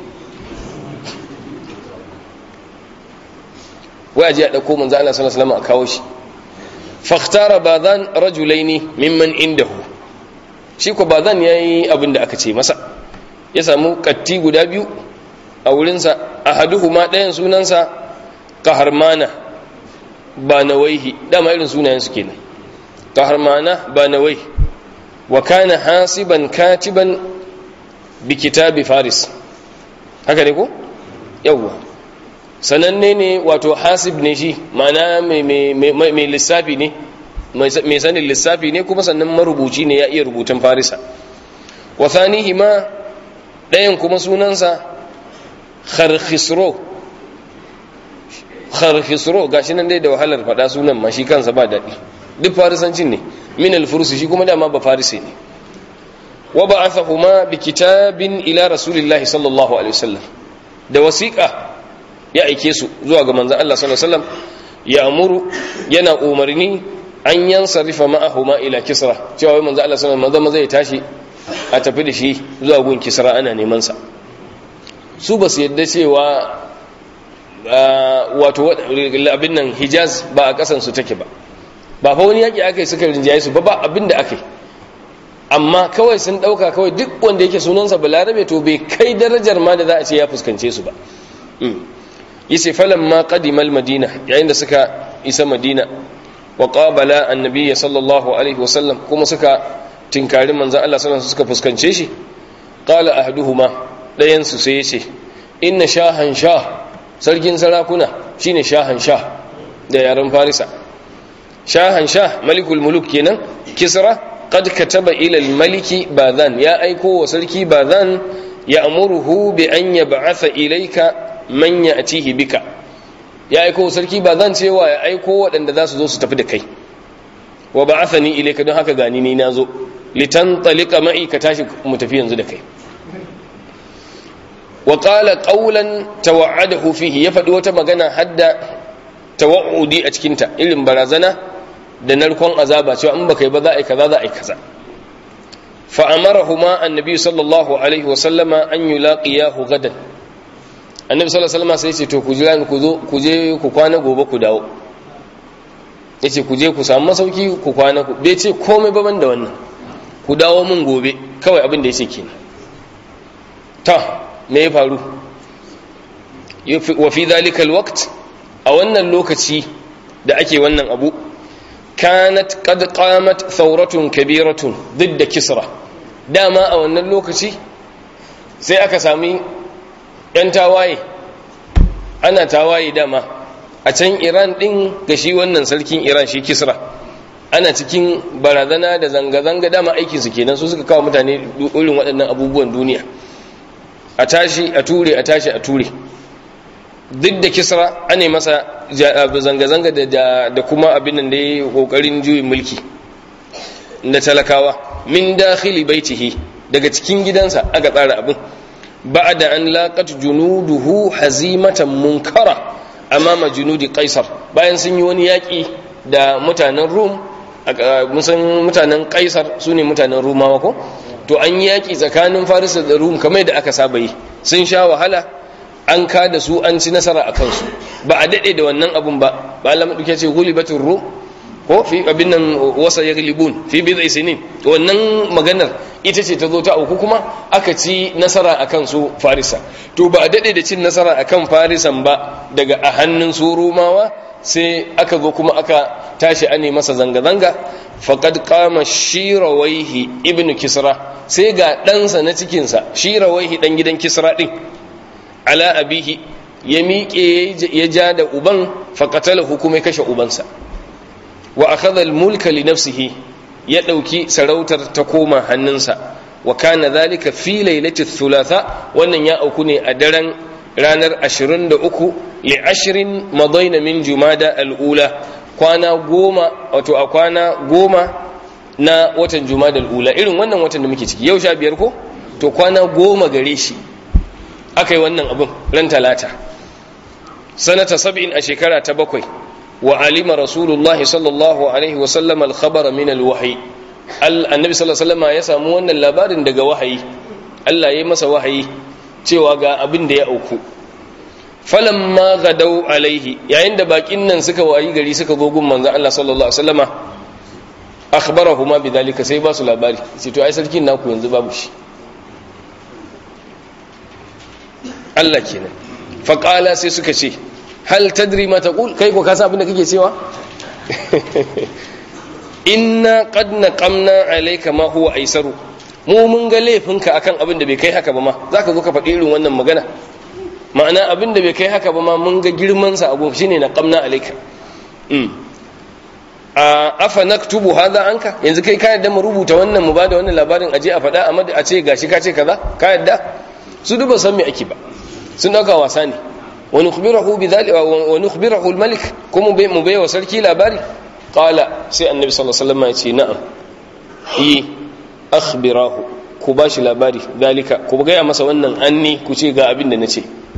wai aje a dauko manzo Allah sallallahu alaihi wasallam a kawo shi fakhtara badan rajulaini mimman indahu shi ko badan yayi abin da aka ce masa ya samu katti guda biyu a wurinsa ahaduhuma ɗayan sunansa qaharmana ba nawaihi dama irin sunayen su kenan qaharmana ba nawai wa kana hasiban katiban bi kitabi faris haka ne ko yawwa sananne ne wato hasib ne shi mana mai lissafi ne mai sanin lissafi ne kuma sannan marubuci ne ya iya rubutun farisa wa thanihi ma ɗayan kuma sunansa kharkhisro kharkhisro gashi nan dai da wahalar faɗa sunan ma shi kansa ba daɗi duk farisancin ne min alfursi shi kuma dama ba farisi ne wa ba'athahuma bi kitabin ila rasulillahi sallallahu alaihi wasallam da wasiqa ya aike su zuwa ga manzon Allah sallallahu alaihi wasallam ya amuru yana umarni an yansarifa ma'ahuma ila kisra cewa wai manzon Allah sallallahu alaihi wasallam zai tashi a tafi da shi zuwa gun kisra ana neman sa su ba su yadda cewa wato abin nan hijaz ba a kasan su take ba ba fa wani yaki aka yi suka rinjaye su ba ba abin da aka yi amma kawai sun dauka kawai duk wanda yake sunansa balarabe to bai kai darajar ma da za a ce ya fuskance su ba yace falamma qadima almadina yayin da suka isa madina wa qabala annabi sallallahu alaihi wasallam kuma suka tinkari manzon Allah sallallahu alaihi suka fuskance shi qala ahaduhuma dayan su sai yace inna shahan shah sarkin sarakuna shine shahan shah da yaren farisa shahan shah malikul muluk kenan kisra قد كتب إلى الملك باذان يا أيكو وسلكي باذان يأمره بأن يبعث إليك من يأتيه بك يا أيكو وسلكي باذان سيوا يا أيكو وأن ذا سزو ستفد كي وبعثني إليك دون هكا غانيني نازو لتنطلق معي كتاشك متفيا زدكي وقال قولا توعده فيه يفد وتمغنا حد توعدي أتكنت إلم برازنا da narkon azaba cewa in baka yi ba za a yi kaza za a yi kaza fa amarahuma annabi sallallahu alaihi wa sallama an yulaqiyahu gadan annabi sallallahu alaihi wasallam sai ce to ku jira ni ku zo ku je ku kwana gobe ku dawo yace ku je ku samu masauki ku kwana ku bai ce komai ba ban da wannan ku dawo mun gobe kawai abin da yace kenan ta me ya faru wa fi dhalika alwaqt a wannan lokaci da ake wannan abu kanat qad qamat thawratun kabiratun didda kisra dama a wannan lokaci sai aka sami yan tawaye ana tawaye dama a can iran din ga shi wannan sarkin iran shi kisra ana cikin barazana da zanga-zanga dama aikinsu kenan su suka kawo mutane irin waɗannan abubuwan duniya a tashi a ture a tashi a ture duk da kisra ane masa zanga-zanga da kuma abin da ya kokarin juyin mulki da talakawa min dakhili baitihi daga cikin gidansa aka tsara abin ba'da an laqat junuduhu hazimatan munkara amama junudi qaisar bayan sun yi wani yaki da mutanen rum musan mutanen qaisar sune mutanen rumawa ko to an yi yaki tsakanin farisa da rum kamar da aka saba yi sun sha wahala an ka da su an ci nasara a kansu ba a daɗe da wannan abun ba ba Allah maɗauke ce gulibatin rum ko fi abin nan wasa ya galibun fi bi zai sinin wannan maganar ita ce ta zo ta auku kuma aka ci nasara a kansu farisa to ba a daɗe da cin nasara a kan farisan ba daga a hannun su rumawa sai aka zo kuma aka tashi ane masa zanga-zanga faƙad kama shirawaihi ibn kisra sai ga ɗansa na cikinsa shirawaihi ɗan gidan kisra ɗin ala abihi ya miƙe ya ja da uban faƙatala hukumai kashe ubansa wa akhadha al-mulka li nafsihi ya ɗauki sarautar ta koma hannunsa wa kana dhalika fi lailati thulatha wannan ya auku ne a daren ranar 23 li ashrin madaina min jumada al-ula kwana goma wato a kwana goma na watan jumada al-ula irin wannan watan da muke ciki yau sha biyar ko to kwana goma gare shi aka yi wannan abin ran talata sanata sab'in a shekara ta bakwai wa alima rasulullah sallallahu alaihi wa sallam al-khabara min al-wahyi annabi sallallahu alaihi wasallam ya samu wannan labarin daga wahayi Allah ya yi masa wahayi cewa ga abin da ya auku falamma gadau alaihi yayin da bakin nan suka wayi gari suka zo gun manzon Allah sallallahu alaihi wasallama akhbarahuma bidhalika sai ba su labari sai to ai sarkin naku yanzu babu shi Allah kenan faqala sai suka ce hal tadri ma taqul kai ko ka san abin da kake cewa inna qad naqamna alayka ma huwa aisaru mu mun ga laifinka akan abin da bai kai haka ba ma zaka zo ka faɗi irin wannan magana ma'ana abin da bai kai haka ba ma mun ga girman sa abu shine naqamna alayka um a afa naktubu hadha anka yanzu kai ka yadda mu rubuta wannan mu bada wannan labarin aje a faɗa amma a ce gashi ka ce kaza ka yadda su duba san me ake ba sun dauka wasa ne wa nukhbirahu bidhalika wa nukhbirahu al-malik kuma mu bai wa sarki labari qala sai annabi sallallahu alaihi wasallam ya ce na'am yi akhbirahu ku bashi labari dalika ku ga masa wannan anni ku ce ga abin da nace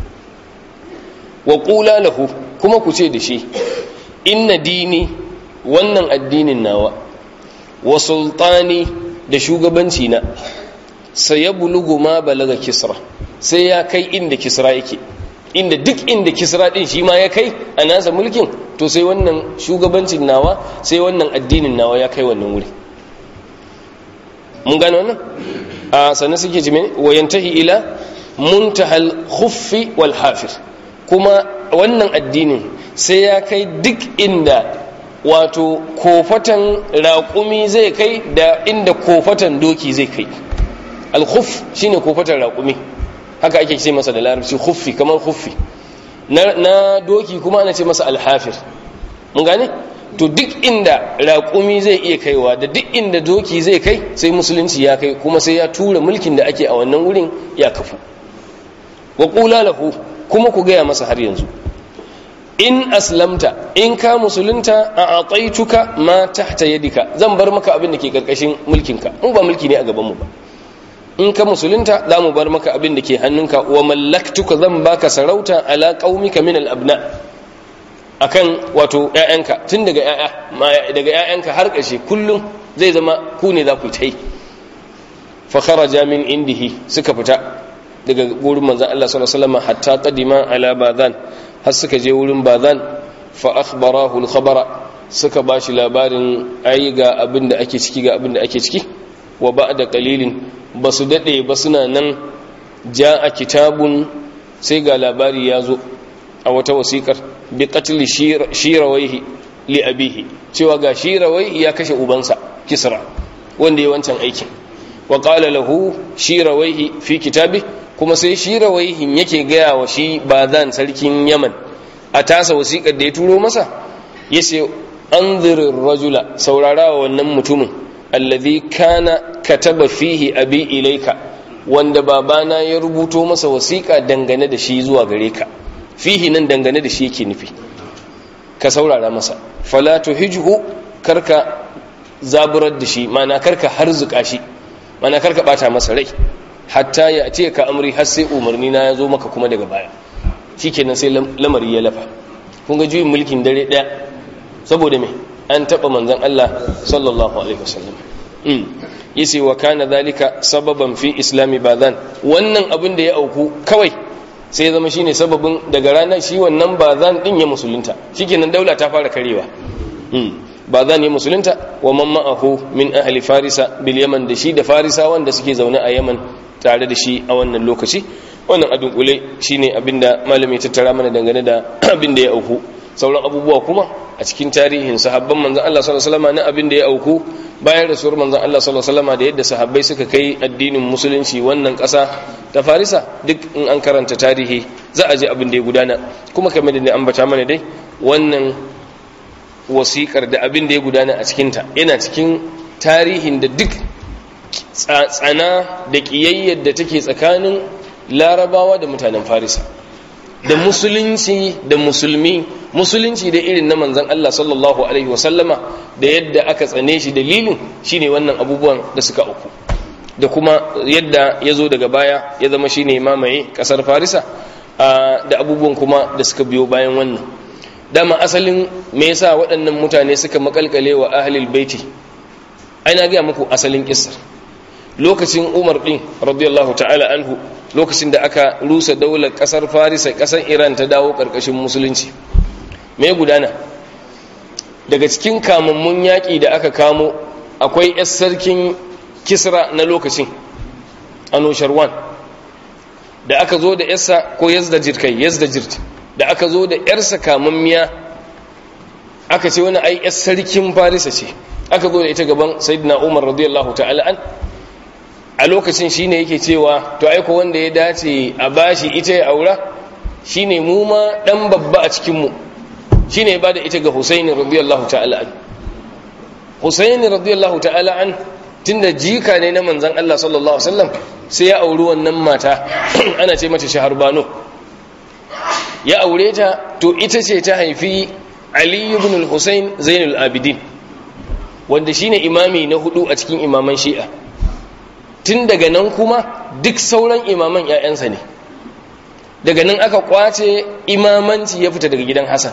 wa qula lahu kuma ku ce da shi inna dini wannan addinin nawa wa sultani da shugabanci na sayablugu ma balaga kisra sai ya kai inda kisra yake inda duk inda kisra din shi ma ya kai a nasa mulkin to sai wannan shugabancin nawa sai wannan addinin nawa ya kai wannan wuri mun gane wannan a sannan suke jime wayantahi ila muntahal khuffi wal hafir kuma wannan addinin sai ya kai duk inda wato kofatan raƙumi zai kai da inda kofatan doki zai kai al-khuff shine kofatan raƙumi haka ake ce masa da larabci khuffi kamar khuffi na doki kuma ana ce masa alhafir mun gane to duk inda raƙumi zai iya kaiwa da duk inda doki zai kai sai musulunci ya kai kuma sai ya tura mulkin da ake a wannan wurin ya kafu wa qula lahu kuma ku gaya masa har yanzu in aslamta in ka musulunta a ataituka ma tahta yadika zan bar maka abin da ke karkashin mulkinka mu ba mulki ne a gaban mu ba in ka musulunta za mu bar maka abin da ke hannunka wa mallaktuka zan baka sarauta ala qaumika min al-abna akan wato ƴaƴanka tun daga ƴaƴa daga ƴaƴanka har ƙarshe kullum zai zama ku ne za ku tai fa kharaja min indihi suka fita daga gurin manzon Allah sallallahu alaihi wasallam hatta qadima ala badan har suka je wurin badan fa akhbarahu al-khabara suka bashi labarin ai ga abin da ake ciki ga abin da ake ciki wa ba'da qalilin ba su daɗe ba suna nan ja a kitabun sai ga labari ya zo a wata wasiƙar bi qatli shirawaihi li abihi cewa ga shirawaihi ya kashe ubansa kisra wanda ya wancan aikin wa qala lahu shirawaihi fi kitabi kuma sai shirawaihin yake gaya wa shi bazan sarkin yaman a tasa wasiƙar da ya turo masa yace anzirir rajula saurara wa wannan mutumin alladhi kana kataba fihi abi ilaika wanda babana ya rubuto masa wasiƙa dangane da shi zuwa gare ka fihi nan dangane da shi yake nufi ka saurara masa fala tuhijhu karka zaburar da shi mana karka harzuka shi mana karka bata masa rai hatta ya ce ka amri har sai umarni na ya zo maka kuma daga baya shikenan sai lamari ya lafa kun ga juyin mulkin dare daya saboda me an taba manzon Allah sallallahu alaihi wasallam mm yace wa kana zalika sababan fi islami badan wannan abin da ya auku kawai sai ya zama shine sababin daga ranar shi wannan bazan din ya musulunta shikenan daula ta fara karewa mm bazan ya musulunta wa man ma'ahu min ahli farisa bil yaman da shi da farisa wanda suke zaune a yaman tare da shi a wannan lokaci wannan a dunkule shine abinda malami tattara mana dangane da abin da ya auku sauran abubuwa kuma a cikin tarihin sahabban manzon Allah sallallahu alaihi wasallam na abin da ya auku bayan rasuwar manzon Allah sallallahu alaihi wasallam da yadda sahabbai suka kai addinin musulunci wannan ƙasa ta Farisa duk in an karanta tarihi za a ji abin da ya gudana kuma kamar da ambata mana dai wannan wasiƙar da abin da ya gudana a cikinta yana cikin tarihin da duk tsana da ƙiyayyar da take tsakanin larabawa da mutanen farisa da musulunci da musulmi musulunci da irin na manzan Allah sallallahu alaihi wasallama da yadda aka tsane shi dalilin shine wannan abubuwan da suka uku da kuma yadda ya zo daga baya ya zama shine mamaye kasar farisa da abubuwan kuma da suka biyo bayan wannan dama asalin me yasa waɗannan mutane suka makalkale wa ahlul baiti ai na ga muku asalin kissar lokacin umar din radiyallahu ta'ala anhu lokacin da aka rusa daular kasar farisa kasar iran ta dawo karkashin musulunci me gudana daga cikin kamammun yaƙi da aka kamo akwai yar sarkin kisra na lokacin anusharwan da aka zo da yarsa ko yazda jirkai yazda jirt da aka zo da yarsa kamammiya aka ce wani ai yar sarkin farisa ce aka zo da ita gaban sayyidina umar radiyallahu ta'ala an a lokacin shine yake cewa to aiko wanda ya dace a bashi ita ya aura shine mu ma dan babba a cikin mu shine ya bada ita ga Husaini radiyallahu ta'ala an Husaini radiyallahu ta'ala an tunda jika ne na manzon Allah sallallahu alaihi wasallam sai ya auri wannan mata ana ce mata Shaharbano ya aure ta to ita ce ta haifi Ali ibn al-Husayn Zainul Abidin wanda shine imami na hudu a cikin imaman Shi'a tun daga nan kuma duk sauran imaman ‘ya'yansa ne daga nan aka kwace imamanci ya fita daga gidan hassan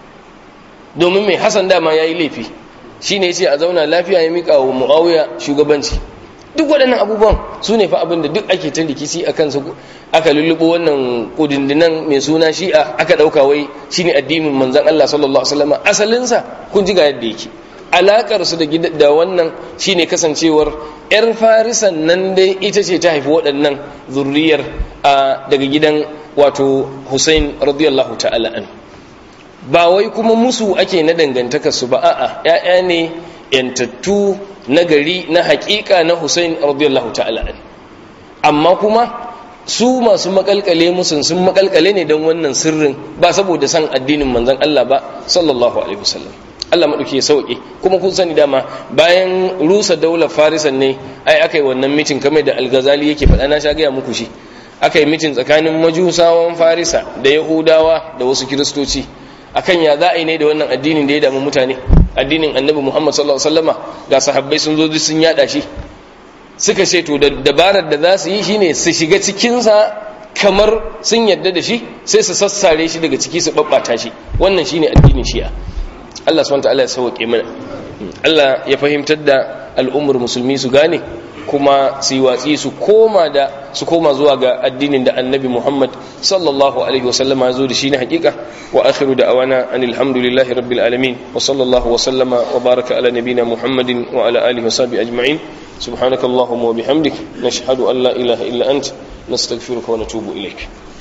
domin mai hassan dama ya yi laifi shi ne ce a zauna lafiya ya miƙa wa mu'awiya shugabanci duk waɗannan abubuwan su ne fa abin da duk ake ta rikici a kansu aka lullubo wannan kudindinan mai suna shi'a aka ɗauka wai shi ne addinin manzan allah sallallahu alaihi wasallam asalinsa kun ji ga yadda yake alakarsu da wannan shine kasancewar 'yar farisan nan dai ita ce ta haifi waɗannan zurriyar daga gidan wato hussein radiyallahu ta'ala an ba wai kuma musu ake na dangantakarsu ba a'a 'ya'ya ne yantattu na gari na haƙiƙa na hussein radiyallahu ta'ala an amma kuma su masu makalkale musun sun makalkale ne don wannan sirrin ba saboda san addinin manzon Allah ba sallallahu alaihi wasallam Allah maɗauki ya sauƙi kuma kun sani dama bayan rusa daular farisan ne ai aka yi wannan mitin kamar da algazali yake faɗa na sha gaya muku shi aka yi mitin tsakanin majusawan farisa da yahudawa da wasu kiristoci akan ya za a yi ne da wannan addinin da ya damu mutane addinin annabi muhammad sallallahu alaihi wasallama ga sahabbai sun zo sun yada shi suka ce to dabarar da za su yi shine su shiga cikinsa kamar sun yadda da shi sai su sassare shi daga ciki su babbata shi wannan shine addinin shi'a Allah subhanahu ta'ala ya sauke mana Allah ya fahimtar da al'ummar musulmi su gane kuma su yi watsi su koma da su koma zuwa ga addinin da annabi Muhammad sallallahu alaihi wa sallama ya zo da shi na hakika wa akhiru da awana anil hamdulillahi rabbil alamin wa sallallahu wa sallama wa baraka ala nabina Muhammadin wa ala alihi wa sahbihi ajma'in subhanakallahumma wa bihamdik nashhadu an la ilaha illa ant nastaghfiruka wa natubu ilaik